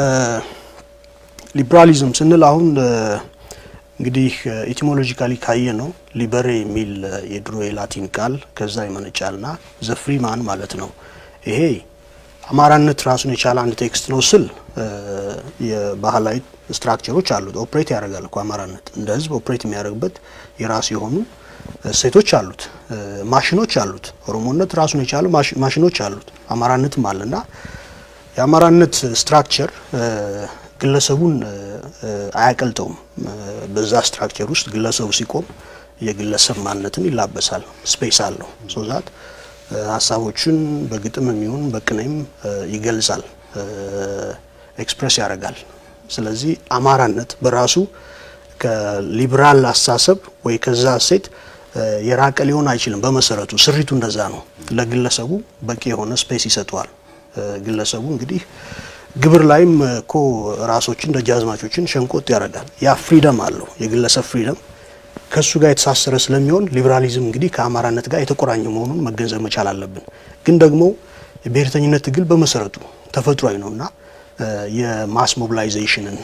ሊበራሊዝም ስንል አሁን እንግዲህ ኢቲሞሎጂካሊ ካየ ነው ሊበሬ የሚል የድሮ የላቲን ቃል ከዛ ይመነጫልና ዘፍሪማን ማለት ነው። ይሄ አማራነት ራሱን የቻለ አንድ ቴክስት ነው ስል የባህላዊ ስትራክቸሮች አሉት። ኦፕሬት ያደርጋል እኮ አማራነት እንደ ህዝብ ኦፕሬት የሚያደርግበት የራሱ የሆኑ ሴቶች አሉት፣ ማሽኖች አሉት። ኦሮሞነት ራሱን የቻለ ማሽኖች አሉት፣ አማራነትም አለና የአማራነት ስትራክቸር ግለሰቡን አያቀልጠውም። በዛ ስትራክቸር ውስጥ ግለሰቡ ሲቆም የግለሰብ ማንነትን ይላበሳል። ስፔስ አለው ሶዛት ሀሳቦችን በግጥም የሚሆን በቅኔም ይገልጻል፣ ኤክስፕሬስ ያደርጋል። ስለዚህ አማራነት በራሱ ከሊበራል አስተሳሰብ ወይ ከዛ ሴት የራቀ ሊሆን አይችልም። በመሰረቱ ስሪቱ እንደዛ ነው። ለግለሰቡ በቂ የሆነ ስፔስ ይሰጠዋል። ግለሰቡ እንግዲህ ግብር ላይም እኮ ራሶችን ደጃዝማቾችን ሸንቆጥ ያደርጋል። ያ ፍሪደም አለው የግለሰብ ፍሪደም ከሱ ጋር የተሳሰረ ስለሚሆን ሊበራሊዝም እንግዲህ ከአማራነት ጋር የተቆራኘ መሆኑን መገንዘብ መቻል አለብን። ግን ደግሞ የብሔርተኝነት ትግል በመሰረቱ ተፈጥሯዊ ነውና የማስ ሞቢላይዜሽንን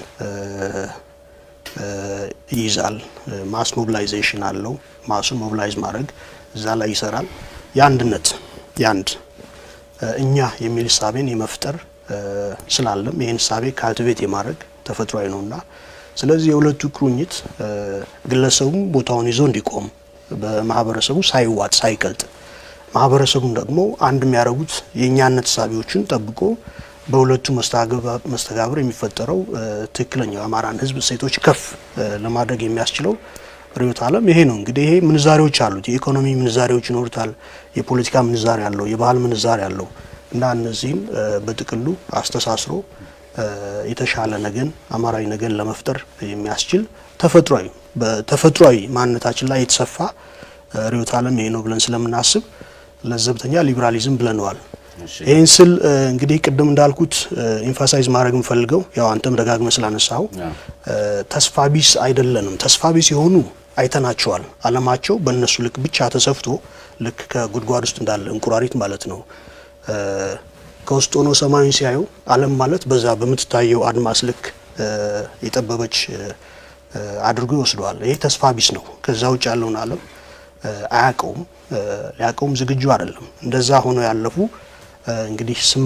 ይይዛል። ማስ ሞቢላይዜሽን አለው። ማሱን ሞቢላይዝ ማድረግ እዛ ላይ ይሰራል። የአንድነት የአንድ እኛ የሚል እሳቤን የመፍጠር ስላለም ይህን እሳቤ ካልቲቬት የማድረግ ተፈጥሯዊ ነውና ስለዚህ የሁለቱ ቁርኝት ግለሰቡም ቦታውን ይዞ እንዲቆም በማህበረሰቡ ሳይዋጥ ሳይቀልጥ ማህበረሰቡም ደግሞ አንድ የሚያደርጉት የእኛነት እሳቤዎችን ጠብቆ በሁለቱ መስተጋብር የሚፈጠረው ትክክለኛው የአማራን ሕዝብ እሴቶች ከፍ ለማድረግ የሚያስችለው ርዕዮተ ዓለም ይሄ ነው። እንግዲህ ይሄ ምንዛሬዎች አሉት። የኢኮኖሚ ምንዛሬዎች ይኖሩታል። የፖለቲካ ምንዛሬ አለው። የባህል ምንዛሬ አለው እና እነዚህም በጥቅሉ አስተሳስሮ የተሻለ ነገን አማራዊ ነገን ለመፍጠር የሚያስችል ተፈጥሯዊ በተፈጥሯዊ ማንነታችን ላይ የተሰፋ ርዕዮተ ዓለም ይሄ ነው ብለን ስለምናስብ ለዘብተኛ ሊበራሊዝም ብለነዋል። ይህን ስል እንግዲህ ቅድም እንዳልኩት ኢንፋሳይዝ ማድረግ የምፈልገው ያው አንተም ደጋግመ ስላነሳው ተስፋ ቢስ አይደለንም። ተስፋ ቢስ የሆኑ አይተናቸዋል። አለማቸው በእነሱ ልክ ብቻ ተሰፍቶ ልክ ከጉድጓድ ውስጥ እንዳለ እንቁራሪት ማለት ነው ከውስጥ ሆኖ ሰማዩን ሲያዩ ዓለም ማለት በዛ በምትታየው አድማስ ልክ የጠበበች አድርጎ ይወስደዋል። ይህ ተስፋ ቢስ ነው። ከዛ ውጭ ያለውን ዓለም አያውቀውም፣ ሊያውቀውም ዝግጁ አይደለም። እንደዛ ሆኖ ያለፉ እንግዲህ ስም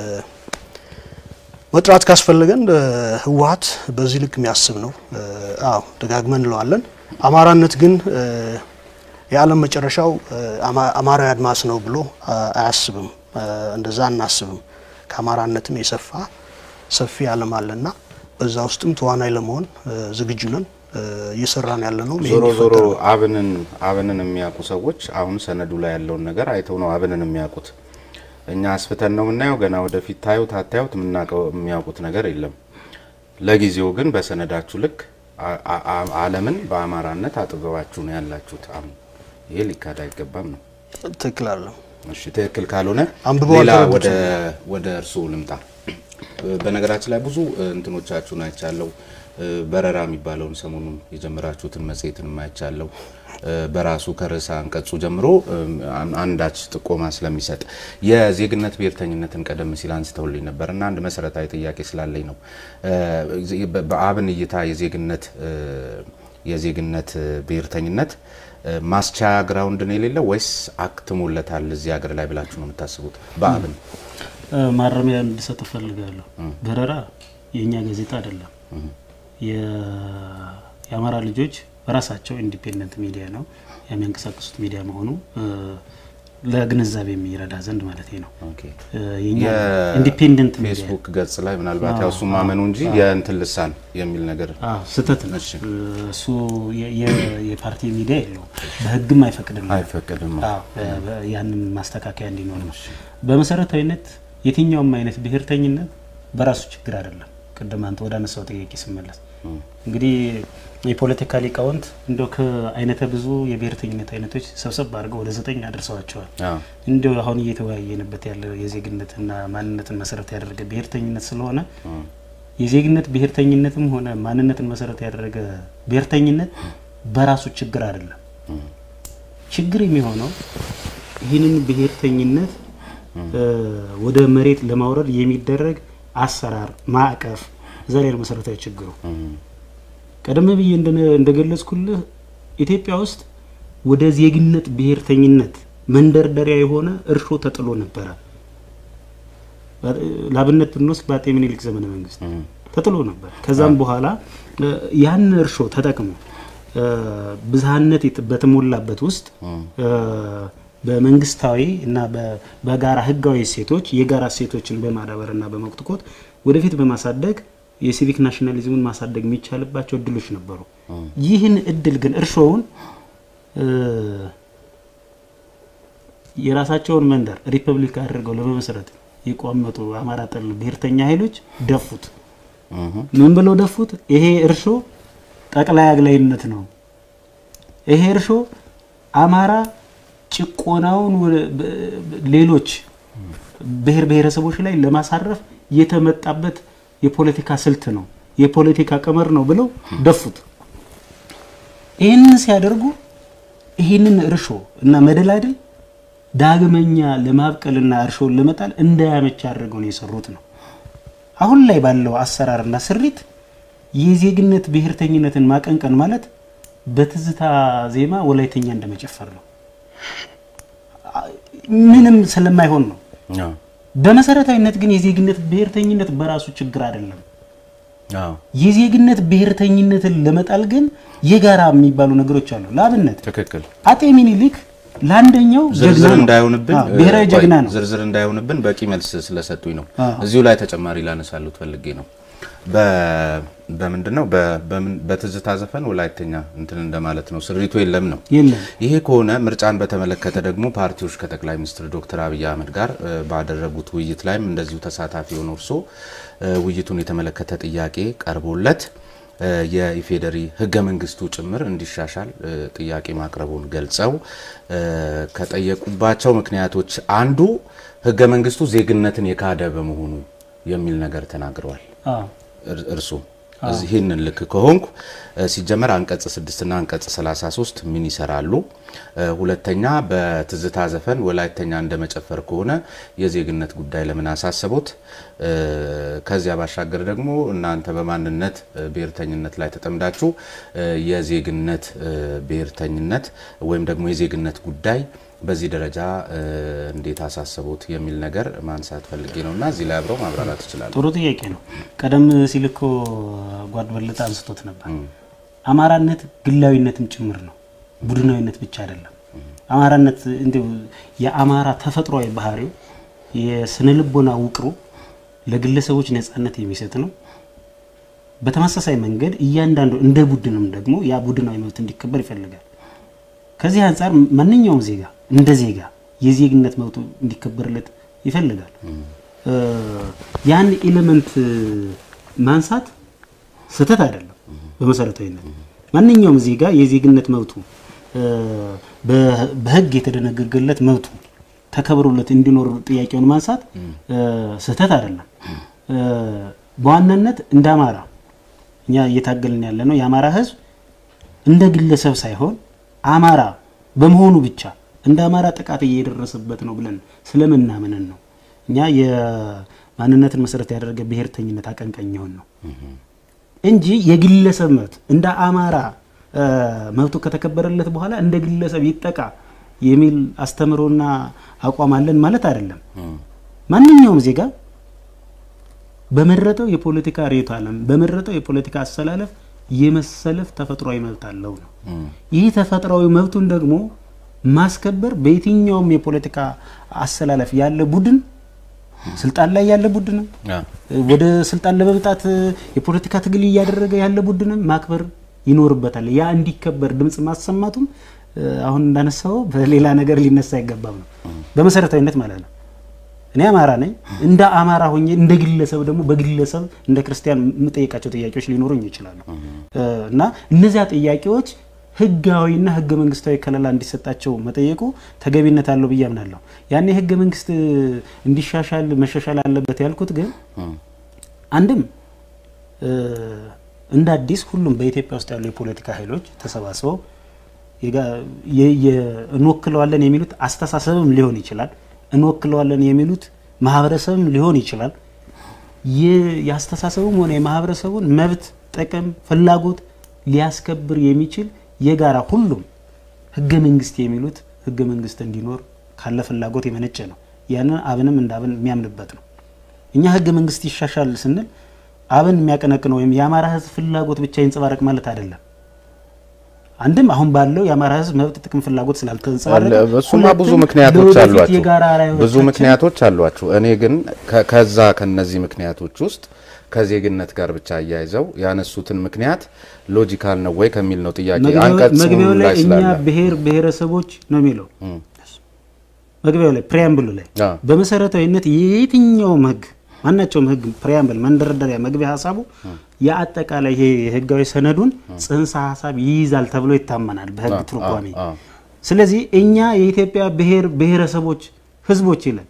መጥራት ካስፈለገን ህወሓት በዚህ ልክ የሚያስብ ነው። አዎ ደጋግመን እንለዋለን። አማራነት ግን የዓለም መጨረሻው አማራዊ አድማስ ነው ብሎ አያስብም። እንደዛ አናስብም። ከአማራነትም የሰፋ ሰፊ ዓለም አለና በዛ ውስጥም ተዋናይ ለመሆን ዝግጁ ነን። እየሰራን ያለ ነው። ዞሮ ዞሮ አብንን አብንን የሚያውቁ ሰዎች አሁን ሰነዱ ላይ ያለውን ነገር አይተው ነው አብንን የሚያውቁት። እኛ አስፍተን ነው የምናየው። ገና ወደፊት ታዩት አታዩት የምናውቀው የሚያውቁት ነገር የለም። ለጊዜው ግን በሰነዳችሁ ልክ ዓለምን በአማራነት አጥበባችሁ ነው ያላችሁት። አሁን ይሄ ሊካድ አይገባም ነው። ትክክል አለ። እሺ ትክክል ካልሆነ አንብበው ሌላ አልተረዱትም። ወደ ወደ እርስዎ ልምጣ። በነገራችን ላይ ብዙ እንትኖቻችሁን አይቻለሁ። በረራ የሚባለውን ሰሞኑን የጀመራችሁትን መጽሔትን አይቻለሁ። በራሱ ከርዕሰ አንቀጹ ጀምሮ አንዳች ጥቆማ ስለሚሰጥ የዜግነት ብሔርተኝነትን ቀደም ሲል አንስተውልኝ ነበር እና አንድ መሰረታዊ ጥያቄ ስላለኝ ነው። በአብን እይታ የዜግነት የዜግነት ብሔርተኝነት ማስቻያ ግራውንድ ነው የሌለው ወይስ አክትሞለታል እዚህ ሀገር ላይ ብላችሁ ነው የምታስቡት? በአብን ማረሚያ እንድሰጥ እፈልጋለሁ። በረራ የእኛ ጋዜጣ አይደለም። የአማራ ልጆች በራሳቸው ኢንዲፔንደንት ሚዲያ ነው የሚያንቀሳቅሱት ሚዲያ መሆኑ ለግንዛቤ የሚረዳ ዘንድ ማለት ነው። የኛ ኢንዲፔንደንት ሚዲያ ፌስቡክ ገጽ ላይ ምናልባት ያው እሱ ማመኑ እንጂ የእንትን ልሳን የሚል ነገር ስህተት ነው። እሱ የፓርቲ ሚዲያ የለውም፣ በህግም አይፈቅድም አይፈቅድም። ያንን ማስተካከያ እንዲኖር ነው። በመሰረታዊነት የትኛውም አይነት ብሔርተኝነት በራሱ ችግር አይደለም። ቅድም አንተ ወደ አነሳው ጥያቄ ስመለስ እንግዲህ የፖለቲካ ሊቃውንት እንደ ከአይነተ ብዙ የብሔርተኝነት አይነቶች ሰብሰብ አድርገው ወደ ዘጠኝ አድርሰዋቸዋል። እንዲሁ አሁን እየተወያየንበት ያለው የዜግነትና ማንነትን መሰረት ያደረገ ብሔርተኝነት ስለሆነ የዜግነት ብሔርተኝነትም ሆነ ማንነትን መሰረት ያደረገ ብሔርተኝነት በራሱ ችግር አይደለም። ችግር የሚሆነው ይህንን ብሔርተኝነት ወደ መሬት ለማውረድ የሚደረግ አሰራር ማዕቀፍ እዛ ላይ ነው መሰረታዊ ችግሩ። ቀደም ብዬ እንደገለጽኩልህ ኢትዮጵያ ውስጥ ወደ ዜግነት ብሔርተኝነት መንደርደሪያ የሆነ እርሾ ተጥሎ ነበረ። ለአብነት ብንወስድ በአጤ ምኒልክ ዘመነ መንግስት ተጥሎ ነበር። ከዛም በኋላ ያን እርሾ ተጠቅሞ ብዝሃነት በተሞላበት ውስጥ በመንግስታዊ እና በጋራ ህጋዊ እሴቶች የጋራ እሴቶችን በማዳበር እና በመኮትኮት ወደፊት በማሳደግ የሲቪክ ናሽናሊዝምን ማሳደግ የሚቻልባቸው እድሎች ነበሩ። ይህን እድል ግን እርሾውን የራሳቸውን መንደር ሪፐብሊክ አድርገው ለመመስረት የቋመጡ አማራ ጠል ብሔርተኛ ኃይሎች ደፉት። ምን ብለው ደፉት? ይሄ እርሾ ጠቅላይ አግላይነት ነው። ይሄ እርሾ አማራ ጭቆናውን ሌሎች ብሔር ብሔረሰቦች ላይ ለማሳረፍ የተመጣበት የፖለቲካ ስልት ነው፣ የፖለቲካ ቀመር ነው ብለው ደፉት። ይህንን ሲያደርጉ ይህንን እርሾ እና መደላድል ዳግመኛ ለማብቀልና እርሾን ለመጣል እንዳያመች አድርገው ነው የሰሩት ነው። አሁን ላይ ባለው አሰራርና ስሪት የዜግነት ብሔርተኝነትን ማቀንቀን ማለት በትዝታ ዜማ ወላይተኛ እንደመጨፈር ነው። ምንም ስለማይሆን ነው። አዎ፣ በመሰረታዊነት ግን የዜግነት ብሔርተኝነት በራሱ ችግር አይደለም። አዎ፣ የዜግነት ብሔርተኝነትን ለመጣል ግን የጋራ የሚባሉ ነገሮች አሉ። ለአብነት ትክክል። አጤ ሚኒሊክ ለአንደኛው ጀግና ዝርዝር ነው። እንዳይሆንብን አዎ፣ ብሔራዊ ቆይ፣ ጀግና ነው። ዝርዝር እንዳይሆንብን በቂ መልስ ስለሰጡኝ ነው። አዎ። እዚሁ ላይ ተጨማሪ ላነሳሉት ፈልጌ ነው። በ- በምንድን ነው በ- በምን- በትዝታ ዘፈን ወላይተኛ እንትን እንደማለት ነው። ስሪቱ የለም ነው። የለም ይሄ ከሆነ ምርጫን በተመለከተ ደግሞ ፓርቲዎች ከጠቅላይ ሚኒስትር ዶክተር አብይ አህመድ ጋር እ፣ ባደረጉት ውይይት ላይም እንደዚሁ ተሳታፊ የሆነ እርሶ እ፣ ውይይቱን የተመለከተ ጥያቄ ቀርቦለት እ፣ የኢፌዴሪ ሕገ መንግስቱ ጭምር እንዲሻሻል እ፣ ጥያቄ ማቅረቡን ገልጸው እ፣ ከጠየቁባቸው ምክንያቶች አንዱ ሕገ መንግስቱ ዜግነትን የካደ በመሆኑ የሚል ነገር ተናግረዋል። አዎ። እር- እርሱ እዚህ ይህንን ልክ ከሆንኩ እ፣ ሲጀመር አንቀጽ 6 እና አንቀጽ 33 ምን ይሰራሉ? እ፣ ሁለተኛ በትዝታ ዘፈን ወላይተኛ እንደመጨፈር ከሆነ የዜግነት ጉዳይ ለምን አሳሰቦት? እ፣ ከዚያ ባሻገር ደግሞ እናንተ በማንነት እ፣ ብሔርተኝነት ላይ ተጠምዳችሁ እ፣ የዜግነት እ፣ ብሔርተኝነት ወይም ደግሞ የዜግነት ጉዳይ በዚህ ደረጃ እ፣ እንዴት አሳሰቦት የሚል ነገር ማንሳት ፈልጌ ነው እና እዚህ ላይ አብረው ማብራራት ይችላሉ። ጥሩ ጥያቄ ነው። ቀደም ሲል እኮ ጓድ በለጠ አንስቶት ነበር። አማራነት ግላዊነትም ጭምር ነው፣ ቡድናዊነት ብቻ አይደለም። አማራነት እንዲሁ የአማራ ተፈጥሯዊ ባህሪው የስነ ልቦና ውቅሩ ለግለሰቦች ነጻነት የሚሰጥ ነው። በተመሳሳይ መንገድ እያንዳንዱ እንደ ቡድንም ደግሞ ያ ቡድናዊ መብት እንዲከበር ይፈልጋል። ከዚህ አንጻር ማንኛውም ዜጋ እንደ ዜጋ የዜግነት መብቱ እንዲከበርለት ይፈልጋል። እ፣ ያን ኤሌመንት ማንሳት ስህተት አይደለም። በመሰረታዊነት ማንኛውም ዜጋ የዜግነት መብቱ እ፣ በ- በሕግ የተደነገገለት መብቱ ተከብሮለት እንዲኖር ጥያቄውን ማንሳት እ፣ ስህተት አይደለም። እ፣ በዋናነት እንደ አማራ እኛ እየታገልን ያለ ነው የአማራ ሕዝብ እንደ ግለሰብ ሳይሆን አማራ በመሆኑ ብቻ እንደ አማራ ጥቃት እየደረሰበት ነው ብለን ስለምናምንን ነው። እኛ የማንነትን መሰረት ያደረገ ብሔርተኝነት አቀንቃኝ የሆን ነው እንጂ የግለሰብ መብት እንደ አማራ እ፣ መብቱ ከተከበረለት በኋላ እንደ ግለሰብ ይጠቃ የሚል አስተምሮና አቋም አለን ማለት አይደለም። ማንኛውም ዜጋ በመረጠው የፖለቲካ ርዕዮተ ዓለም በመረጠው የፖለቲካ አሰላለፍ የመሰለፍ ተፈጥሯዊ መብት አለው ነው። ይህ ተፈጥሯዊ መብቱን ደግሞ ማስከበር በየትኛውም የፖለቲካ አሰላለፍ ያለ ቡድን ስልጣን ላይ ያለ ቡድንም አዎ። ወደ ስልጣን ለመምጣት የፖለቲካ ትግል እያደረገ ያለ ቡድንም ማክበር ይኖርበታል። ያ እንዲከበር ድምፅ ማሰማቱም እ፣ አሁን እንዳነሳው በሌላ ነገር ሊነሳ አይገባም ነው በመሰረታዊነት ማለት ነው። እኔ አማራ ነኝ። እንደ አማራ ሆኜ እንደ ግለሰብ ደግሞ በግለሰብ እንደ ክርስቲያን የምጠይቃቸው ጥያቄዎች ሊኖሩኝ ይችላሉ እ፣ እና እነዚያ ጥያቄዎች ህጋዊና ህገ መንግስታዊ ከለላ እንዲሰጣቸው መጠየቁ ተገቢነት አለው ብዬ አምናለሁ። ያኔ ህገ መንግስት እንዲሻሻል መሻሻል አለበት ያልኩት ግን አንድም እ፣ እንደ አዲስ ሁሉም በኢትዮጵያ ውስጥ ያሉ የፖለቲካ ኃይሎች ተሰባስበው የጋ- የ- የ- እንወክለዋለን የሚሉት አስተሳሰብም ሊሆን ይችላል። እንወክለዋለን የሚሉት ማህበረሰብም ሊሆን ይችላል። የ- የአስተሳሰቡም ሆነ የማህበረሰቡን መብት፣ ጥቅም፣ ፍላጎት ሊያስከብር የሚችል የጋራ ሁሉም ህገ መንግስት የሚሉት ህገ መንግስት እንዲኖር ካለ ፍላጎት የመነጨ ነው። ያንን አብንም እንደ አብን የሚያምንበት ነው። እኛ ህገ መንግስት ይሻሻል ስንል አብን የሚያቀነቅነው ወይም የአማራ ህዝብ ፍላጎት ብቻ ይንጸባረቅ ማለት አይደለም። አንድም አሁን ባለው የአማራ ህዝብ መብት፣ ጥቅም፣ ፍላጎት ስላልተንጸባረቀ አለ። እሱማ ብዙ ሁለትም ምክንያቶች ለወደፊት አሏቸው። የጋራ ብዙ ራዕዮቻችን ምክንያቶች አሏቸው። እኔ ግን ከ- ከዛ ከነዚህ ምክንያቶች ውስጥ ከዜግነት ጋር ብቻ አያይዘው ያነሱትን ምክንያት ሎጂካል ነው ወይ ከሚል ነው ጥያቄ። መግቢያው አንቀጽ መግቢያው ላይ ላይ እኛ ስላለ ብሔር ብሔረሰቦች ነው የሚለው መግቢያው ላይ ፕሪያምብሉ ላይ አዎ። በመሰረታዊነት የየትኛውም ህግ ማናቸውም ህግ ፕሪያምብል መንደርደሪያ መግቢያ ሀሳቡ የአጠቃላይ ይሄ የህጋዊ ሰነዱን ጽንሰ ሀሳብ ይይዛል ተብሎ ይታመናል በህግ አዎ፣ ትርጓሜ። አዎ፣ አዎ። ስለዚህ እኛ የኢትዮጵያ ብሔር ብሔረሰቦች ህዝቦች ይላል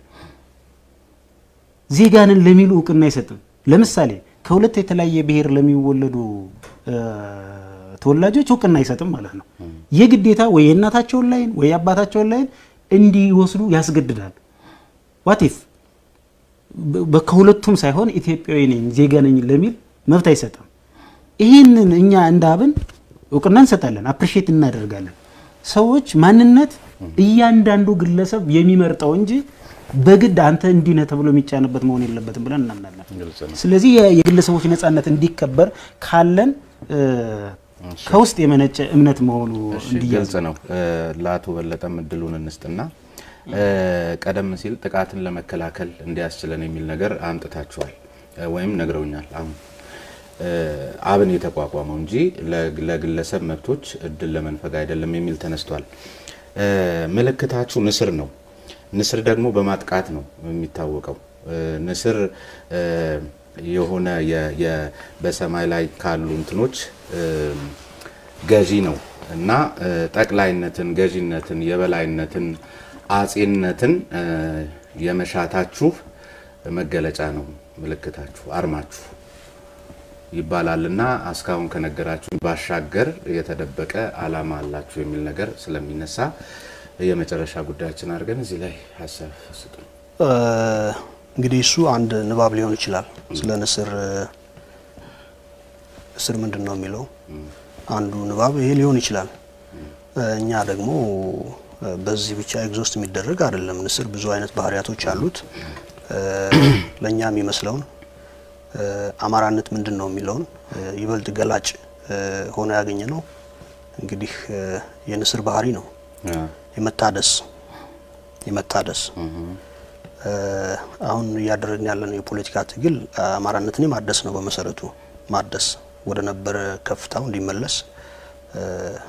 ዜጋንን ለሚሉ እውቅና አይሰጥም። ለምሳሌ ከሁለት የተለያየ ብሔር ለሚወለዱ እ፣ ተወላጆች እውቅና አይሰጥም ማለት ነው። የግዴታ ወይ የእናታቸውን ላይን ወይ የአባታቸውን ላይን እንዲወስዱ ያስገድዳል። ዋቲፍ በ- ከሁለቱም ሳይሆን ኢትዮጵያዊ ነኝ ዜጋ ነኝ ለሚል መብት አይሰጥም። ይህንን እኛ እንደ አብን እውቅና እንሰጣለን፣ አፕሪሼት እናደርጋለን። ሰዎች ማንነት እያንዳንዱ ግለሰብ የሚመርጠው እንጂ በግድ አንተ እንዲህ ነህ ተብሎ የሚጫንበት መሆን የለበትም ብለን እናምናለን። ግልጽ ነው። ስለዚህ የ- የግለሰቦች ነጻነት እንዲከበር ካለን እ፣ ከውስጥ የመነጨ እምነት መሆኑ እሺ፣ እንዲያዝ ግልጽ ነው። እ፣ ለአቶ በለጠም እድሉን እንስጥና እ፣ ቀደም ሲል ጥቃትን ለመከላከል እንዲያስችለን የሚል ነገር አምጥታችኋል እ፣ ወይም ነግረውኛል። አሁን እ፣ አብን የተቋቋመው እንጂ ለግ- ለግለሰብ መብቶች እድል ለመንፈግ አይደለም የሚል ተነስቷል። እ፣ ምልክታችሁ ንስር ነው። ንስር ደግሞ በማጥቃት ነው የሚታወቀው። እ፣ ንስር እ፣ የሆነ የ- የ- በሰማይ ላይ ካሉ እንትኖች እ፣ ገዢ ነው እና እ፣ ጠቅላይነትን፣ ገዢነትን፣ የበላይነትን፣ አጼነትን እ፣ የመሻታችሁ መገለጫ ነው ምልክታችሁ፣ አርማችሁ ይባላል እና እስካሁን ከነገራችሁ ባሻገር የተደበቀ ዓላማ አላችሁ የሚል ነገር ስለሚነሳ የመጨረሻ ጉዳያችን አድርገን እዚህ ላይ ሀሳብ ስጡ። እ፣ እንግዲህ እሱ አንድ ንባብ ሊሆን ይችላል። ስለ ንስር እ፣ ንስር ምንድን ነው የሚለው አንዱ ንባብ ይሄ ሊሆን ይችላል። እ፣ እኛ ደግሞ እ፣ በዚህ ብቻ ኤግዞስት የሚደረግ አይደለም። ንስር ብዙ አይነት ባህሪያቶች አሉት። እ፣ ለእኛ የሚመስለውን እ፣ አማራነት ምንድን ነው የሚለውን እ፣ ይበልጥ ገላጭ እ፣ ሆኖ ያገኘ ነው እንግዲህ እ፣ የንስር ባህሪ ነው የመታደስ የመታደስ እ፣ አሁን እያደረግን ያለነው የፖለቲካ ትግል አማራነትን ማደስ ነው። በመሰረቱ ማደስ ወደ ነበረ ከፍታው እንዲመለስ እ፣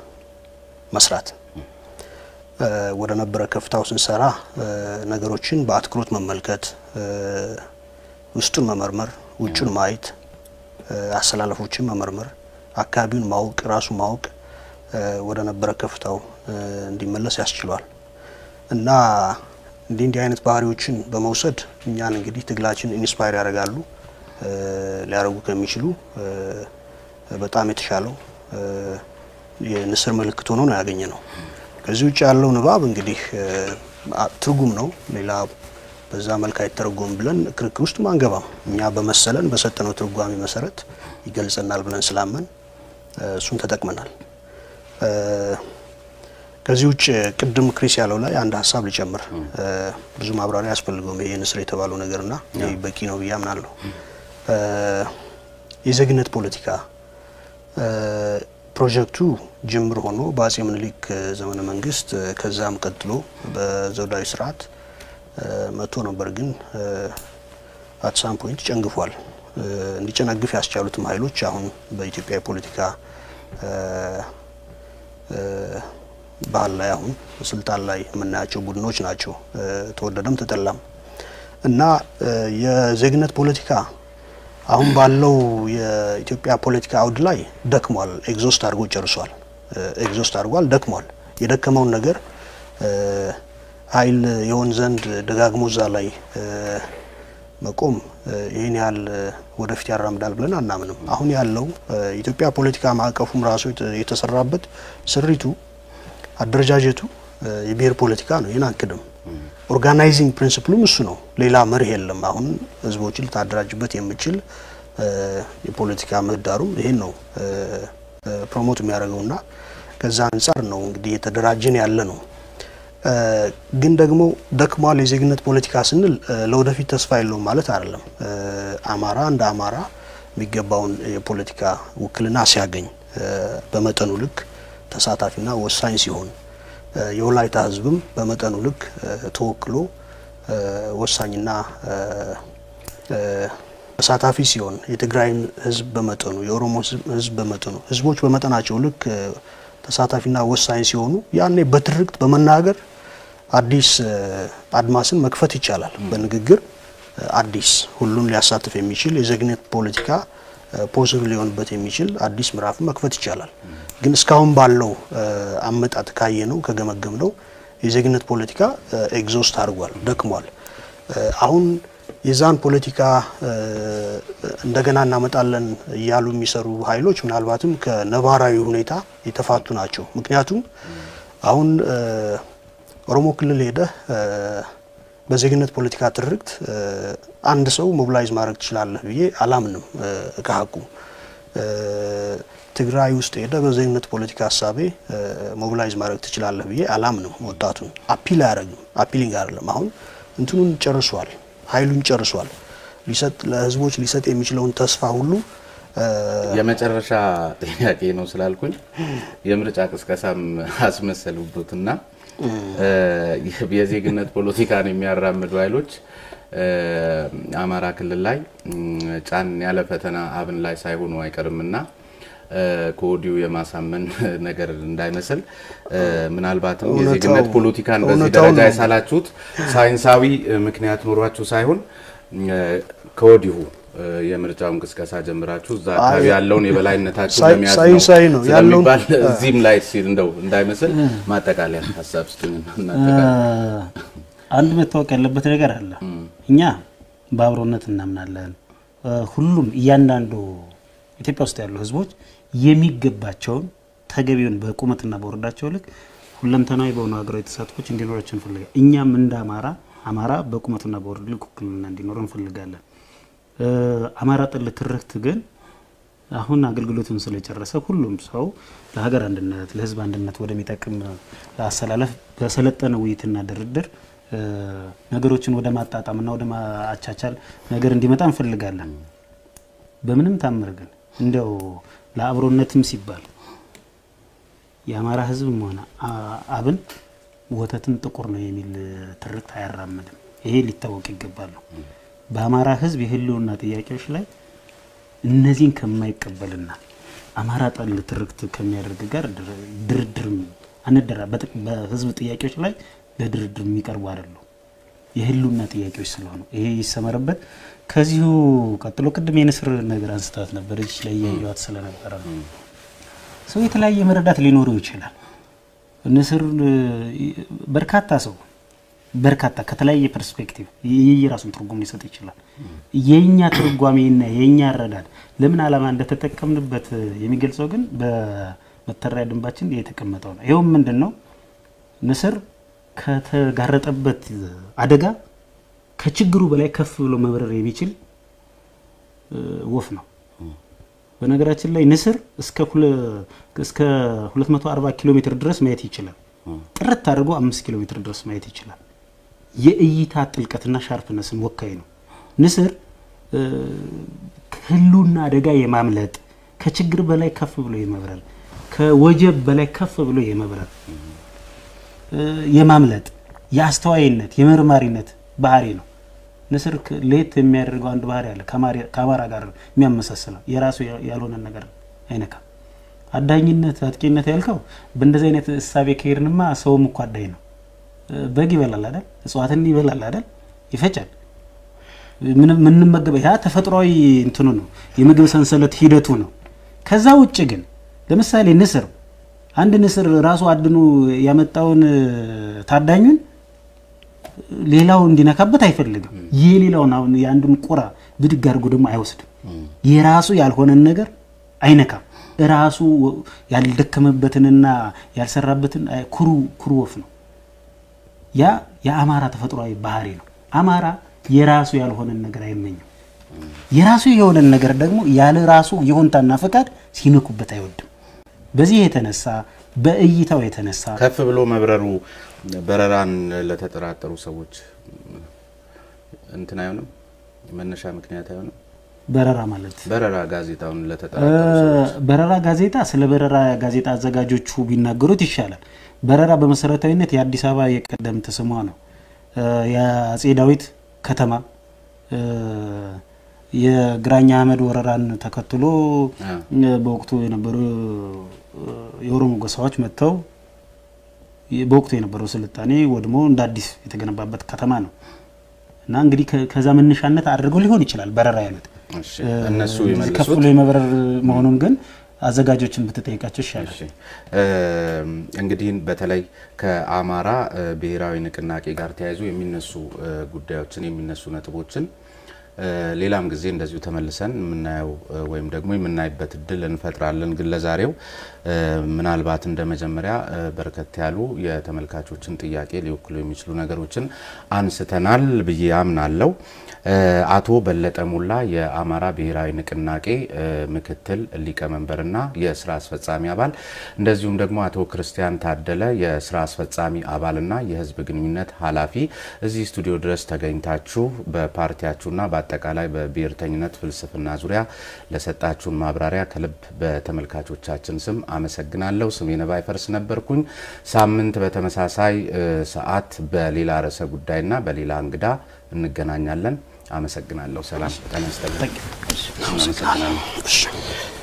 መስራት እ፣ ወደ ነበረ ከፍታው ስንሰራ እ፣ ነገሮችን በአትኩሮት መመልከት እ፣ ውስጡን መመርመር፣ ውጩን ማየት፣ እ፣ አሰላለፎችን መመርመር፣ አካባቢውን ማወቅ፣ ራሱ ማወቅ እ፣ ወደ ነበረ ከፍታው እ፣ እንዲመለስ ያስችሏል እና እንዲህ እንዲህ አይነት ባህሪዎችን በመውሰድ እኛን እንግዲህ ትግላችን ኢንስፓየር ያደርጋሉ እ፣ ሊያደርጉ ከሚችሉ እ፣ በጣም የተሻለው እ፣ የንስር ምልክት ሆኖ ነው ያገኘ ነው። ከዚህ ውጭ ያለው ንባብ እንግዲህ እ፣ አ- ትርጉም ነው። ሌላ በዛ መልክ አይተረጎም ብለን ክርክር ውስጥ አንገባም። እኛ በመሰለን በሰጠነው ትርጓሜ መሰረት ይገልጸናል ብለን ስላመን እ፣ እሱን ተጠቅመናል። እ፣ ከዚህ ውጭ ቅድም ክሪስ ያለው ላይ አንድ ሀሳብ ሊጨምር እ፣ ብዙ ማብራሪያ አያስፈልገውም። ይሄ ንስር የተባለው ነገርና ይህ በቂ ነው ብዬ አምናለሁ። እ፣ የዜግነት ፖለቲካ እ፣ ፕሮጀክቱ ጅምር ሆኖ በአጼ ምኒልክ ዘመነ መንግስት እ፣ ከዛም ቀጥሎ በዘውዳዊ ስርዓት እ፣ መጥቶ ነበር፣ ግን አትሳም ፖይንት ጨንግፏል። እ፣ እንዲጨነግፍ ያስቻሉትም ኃይሎች አሁን በኢትዮጵያ የፖለቲካ እ፣ እ፣ ባህል ላይ አሁን ስልጣን ላይ የምናያቸው ቡድኖች ናቸው። እ፣ ተወደደም ተጠላም እና እ፣ የዜግነት ፖለቲካ አሁን ባለው የኢትዮጵያ ፖለቲካ አውድ ላይ ደክሟል። ኤግዞስት አድርጎ ጨርሷል። ኤግዞስት አድርጓል፣ ደክሟል። የደከመውን ነገር እ፣ ኃይል የሆን ዘንድ ደጋግሞ እዛ ላይ እ፣ መቆም እ፣ ይህን ያህል እ፣ ወደፊት ያራምዳል ብለን አናምንም። አሁን ያለው እ፣ የኢትዮጵያ ፖለቲካ ማዕቀፉም ራሱ የተ- የተሰራበት ስሪቱ አደረጃጀቱ እ፣ የብሔር ፖለቲካ ነው። ይህን አንክድም። ኦርጋናይዚንግ ፕሪንሲፕሉም እሱ ነው። ሌላ መርህ የለም። አሁን ህዝቦችን ልታደራጅበት የምችል እ፣ የፖለቲካ ምህዳሩም ይሄን ነው እ፣ እ፣ ፕሮሞት የሚያደርገውና ከዛ አንጻር ነው እንግዲህ የተደራጀን ያለ ነው። እ፣ ግን ደግሞ ደክሟል የዜግነት ፖለቲካ ስንል እ፣ ለወደፊት ተስፋ የለውም ማለት አይደለም። እ፣ አማራ እንደ አማራ የሚገባውን የፖለቲካ ውክልና ሲያገኝ እ፣ በመጠኑ ልክ ተሳታፊና ወሳኝ ሲሆን እ፣ የወላይታ ህዝብም በመጠኑ ልክ እ፣ ተወክሎ እ፣ ወሳኝና እ፣ እ፣ ተሳታፊ ሲሆን የትግራይም ህዝብ በመጠኑ የኦሮሞ ህዝብ- ህዝብ በመጠኑ ህዝቦች በመጠናቸው ልክ እ፣ ተሳታፊና ወሳኝ ሲሆኑ ያኔ በትርክት በመናገር አዲስ እ፣ አድማስን መክፈት ይቻላል። በንግግር እ፣ አዲስ ሁሉን ሊያሳትፍ የሚችል የዜግነት ፖለቲካ ፖሲብል ሊሆንበት የሚችል አዲስ ምዕራፍን መክፈት ይቻላል። ግን እስካሁን ባለው እ፣ አመጣጥ ካየ ነው ከገመገም ነው የዜግነት ፖለቲካ ኤግዞስት አድርጓል፣ ደክሟል። እ፣ አሁን የዛን ፖለቲካ እ፣ እንደገና እናመጣለን እያሉ የሚሰሩ ኃይሎች ምናልባትም ከነባራዊ ሁኔታ የተፋቱ ናቸው። ምክንያቱም አሁን እ፣ ኦሮሞ ክልል ሄደህ እ፣ በዜግነት ፖለቲካ ትርክት አንድ ሰው ሞቢላይዝ ማድረግ ትችላለህ ብዬ አላምንም። ከሀቁ ትግራይ ውስጥ ሄደ በዜግነት ፖለቲካ ሀሳቤ ሞቢላይዝ ማድረግ ትችላለህ ብዬ አላምንም። ወጣቱን አፒል አያደርግም። አፒሊንግ አይደለም። አሁን እንትኑን ጨርሷል፣ ኃይሉን ጨርሷል። ሊሰጥ ለህዝቦች ሊሰጥ የሚችለውን ተስፋ ሁሉ የመጨረሻ ጥያቄ ነው ስላልኩኝ የምርጫ ቅስቀሳም አስመሰሉበትና የዜግነት ፖለቲካን የሚያራምዱ ኃይሎች አማራ ክልል ላይ ጫን ያለ ፈተና አብን ላይ ሳይሆኑ አይቀርምና ከወዲሁ የማሳመን ነገር እንዳይመስል ምናልባትም የዜግነት ፖለቲካን በዚህ ደረጃ የሳላችሁት ሳይንሳዊ ምክንያት ኖሯችሁ ሳይሆን ከወዲሁ የምርጫውን ቅስቀሳ ጀምራችሁ እዛ አካባቢ ያለውን የበላይነታችሁ ለመያዝ ነው ስለሚባል እዚህም ላይ ሲል እንደው እንዳይመስል ማጠቃለያ ሀሳብ ስጡኝና አንድ መታወቅ ያለበት ነገር አለ። እኛ በአብሮነት እናምናለን። ሁሉም እያንዳንዱ ኢትዮጵያ ውስጥ ያሉ ህዝቦች የሚገባቸውን ተገቢውን በቁመትና በወረዳቸው ልክ ሁለንተናዊ በሆኑ ሀገራዊ ተሳትፎች እንዲኖራቸው እንፈልጋለን። እኛም እንደ አማራ አማራ በቁመቱና በወረዱ ልክ ውክልና እንዲኖረው እንፈልጋለን። አማራ ጠል ትርክት ግን አሁን አገልግሎቱን ስለጨረሰ ሁሉም ሰው ለሀገር አንድነት ለህዝብ አንድነት ወደሚጠቅም አሰላለፍ በሰለጠነ ውይይትና ድርድር ነገሮችን ወደ ማጣጣምና ወደ ማቻቻል ነገር እንዲመጣ እንፈልጋለን። በምንም ታምር ግን እንዲያው ለአብሮነትም ሲባል የአማራ ህዝብም ሆነ አብን ወተትን ጥቁር ነው የሚል ትርክት አያራምድም። ይሄ ሊታወቅ ይገባል ነው በአማራ ህዝብ የህልውና ጥያቄዎች ላይ እነዚህን ከማይቀበልና አማራ ጠል ትርክት ከሚያደርግ ጋር ድርድርም አንደራ በህዝብ ጥያቄዎች ላይ ለድርድር የሚቀርቡ አይደሉም። የህልውና ጥያቄዎች ስለሆኑ ይሄ ይሰመርበት። ከዚሁ ቀጥሎ ቅድም የንስር ነገር አንስታት ነበር እጅ ላይ እያየዋት ስለነበረ ነው። ሰው የተለያየ መረዳት ሊኖረው ይችላል። ንስር በርካታ ሰው በርካታ ከተለያየ ፐርስፔክቲቭ የየራሱን ትርጉም ሊሰጥ ይችላል። የኛ ትርጓሜና የኛ አረዳድ ለምን ዓላማ እንደተጠቀምንበት የሚገልጸው ግን በመተዳደሪያ ደንባችን የተቀመጠው ነው። ይኸውም ምንድን ነው? ንስር ከተጋረጠበት አደጋ ከችግሩ በላይ ከፍ ብሎ መብረር የሚችል ወፍ ነው። በነገራችን ላይ ንስር እስከ 240 ኪሎ ሜትር ድረስ ማየት ይችላል። ጥርት አድርጎ አምስት ኪሎ ሜትር ድረስ ማየት ይችላል። የእይታ ጥልቀትና ሻርፕነስን ወካይ ነው። ንስር ህልውና አደጋ የማምለጥ ከችግር በላይ ከፍ ብሎ የመብረር ከወጀብ በላይ ከፍ ብሎ የመብረር የማምለጥ የአስተዋይነት የመርማሪነት ባህሪ ነው። ንስር ለየት የሚያደርገው አንድ ባህሪ አለ። ከአማራ ጋር የሚያመሳስለው የራሱ ያልሆነ ነገር አይነካም። አዳኝነት፣ አጥቂነት ያልከው በእንደዚህ አይነት እሳቤ ከሄድንማ ሰውም እኮ አዳኝ ነው። በግ ይበላል አይደል? እጽዋትን ይበላል አይደል? ይፈጫል። ምንመገበ ያ ተፈጥሯዊ እንትኑ ነው፣ የምግብ ሰንሰለት ሂደቱ ነው። ከዛ ውጭ ግን ለምሳሌ ንስር አንድ ንስር ራሱ አድኖ ያመጣውን ታዳኙን ሌላው እንዲነካበት አይፈልግም። የሌላውን አሁን የአንዱን ቁራ ብድግ አድርጎ ደግሞ አይወስድም። የራሱ ያልሆነን ነገር አይነካም። ራሱ ያልደከመበትንና ያልሰራበትን ኩሩ ኩሩ ወፍ ነው። ያ የአማራ ተፈጥሯዊ ባህሪ ነው። አማራ የራሱ ያልሆነን ነገር አይመኝም። የራሱ የሆነን ነገር ደግሞ ያለ ራሱ የሆንታና ፈቃድ ሲነኩበት አይወድም። በዚህ የተነሳ በእይታው የተነሳ ከፍ ብሎ መብረሩ በረራን ለተጠራጠሩ ሰዎች እንትን አይሆንም፣ መነሻ ምክንያት አይሆንም። በረራ ማለት በረራ ጋዜጣውን ለተጠራጠሩ ሰዎች በረራ ጋዜጣ ስለ በረራ ጋዜጣ አዘጋጆቹ ቢናገሩት ይሻላል። በረራ በመሰረታዊነት የአዲስ አበባ የቀደምት ስሟ ነው። የአጼ ዳዊት ከተማ የግራኝ አህመድ ወረራን ተከትሎ በወቅቱ የነበሩ የኦሮሞ ጎሳዎች መጥተው በወቅቱ የነበረው ስልጣኔ ወድሞ እንደ አዲስ የተገነባበት ከተማ ነው እና እንግዲህ ከዛ መነሻነት አድርገው ሊሆን ይችላል በረራ ያሉት እነሱ ከፍ ብሎ የመብረር መሆኑን ግን አዘጋጆችን ብትጠይቃቸው ይሻላል። እንግዲህ በተለይ ከአማራ ብሔራዊ ንቅናቄ ጋር ተያይዞ የሚነሱ ጉዳዮችን የሚነሱ ነጥቦችን ሌላም ጊዜ እንደዚሁ ተመልሰን የምናየው ወይም ደግሞ የምናይበት እድል እንፈጥራለን። ግን ለዛሬው ምናልባት እንደ መጀመሪያ በርከት ያሉ የተመልካቾችን ጥያቄ ሊወክሉ የሚችሉ ነገሮችን አንስተናል ብዬ አምናለሁ። አቶ በለጠ ሞላ የአማራ ብሔራዊ ንቅናቄ ምክትል ሊቀመንበርና የስራ አስፈጻሚ አባል እንደዚሁም ደግሞ አቶ ክርስቲያን ታደለ የስራ አስፈጻሚ አባልና የህዝብ ግንኙነት ኃላፊ እዚህ ስቱዲዮ ድረስ ተገኝታችሁ በፓርቲያችሁና በአጠቃላይ በብሔርተኝነት ፍልስፍና ዙሪያ ለሰጣችሁን ማብራሪያ ከልብ በተመልካቾቻችን ስም አመሰግናለሁ። ስሜነ ባይፈርስ ነበርኩኝ። ሳምንት በተመሳሳይ ሰዓት በሌላ ርዕሰ ጉዳይና በሌላ እንግዳ እንገናኛለን። አመሰግናለሁ። ሰላም ጤና ይስጥልኝ። አመሰግናለሁ።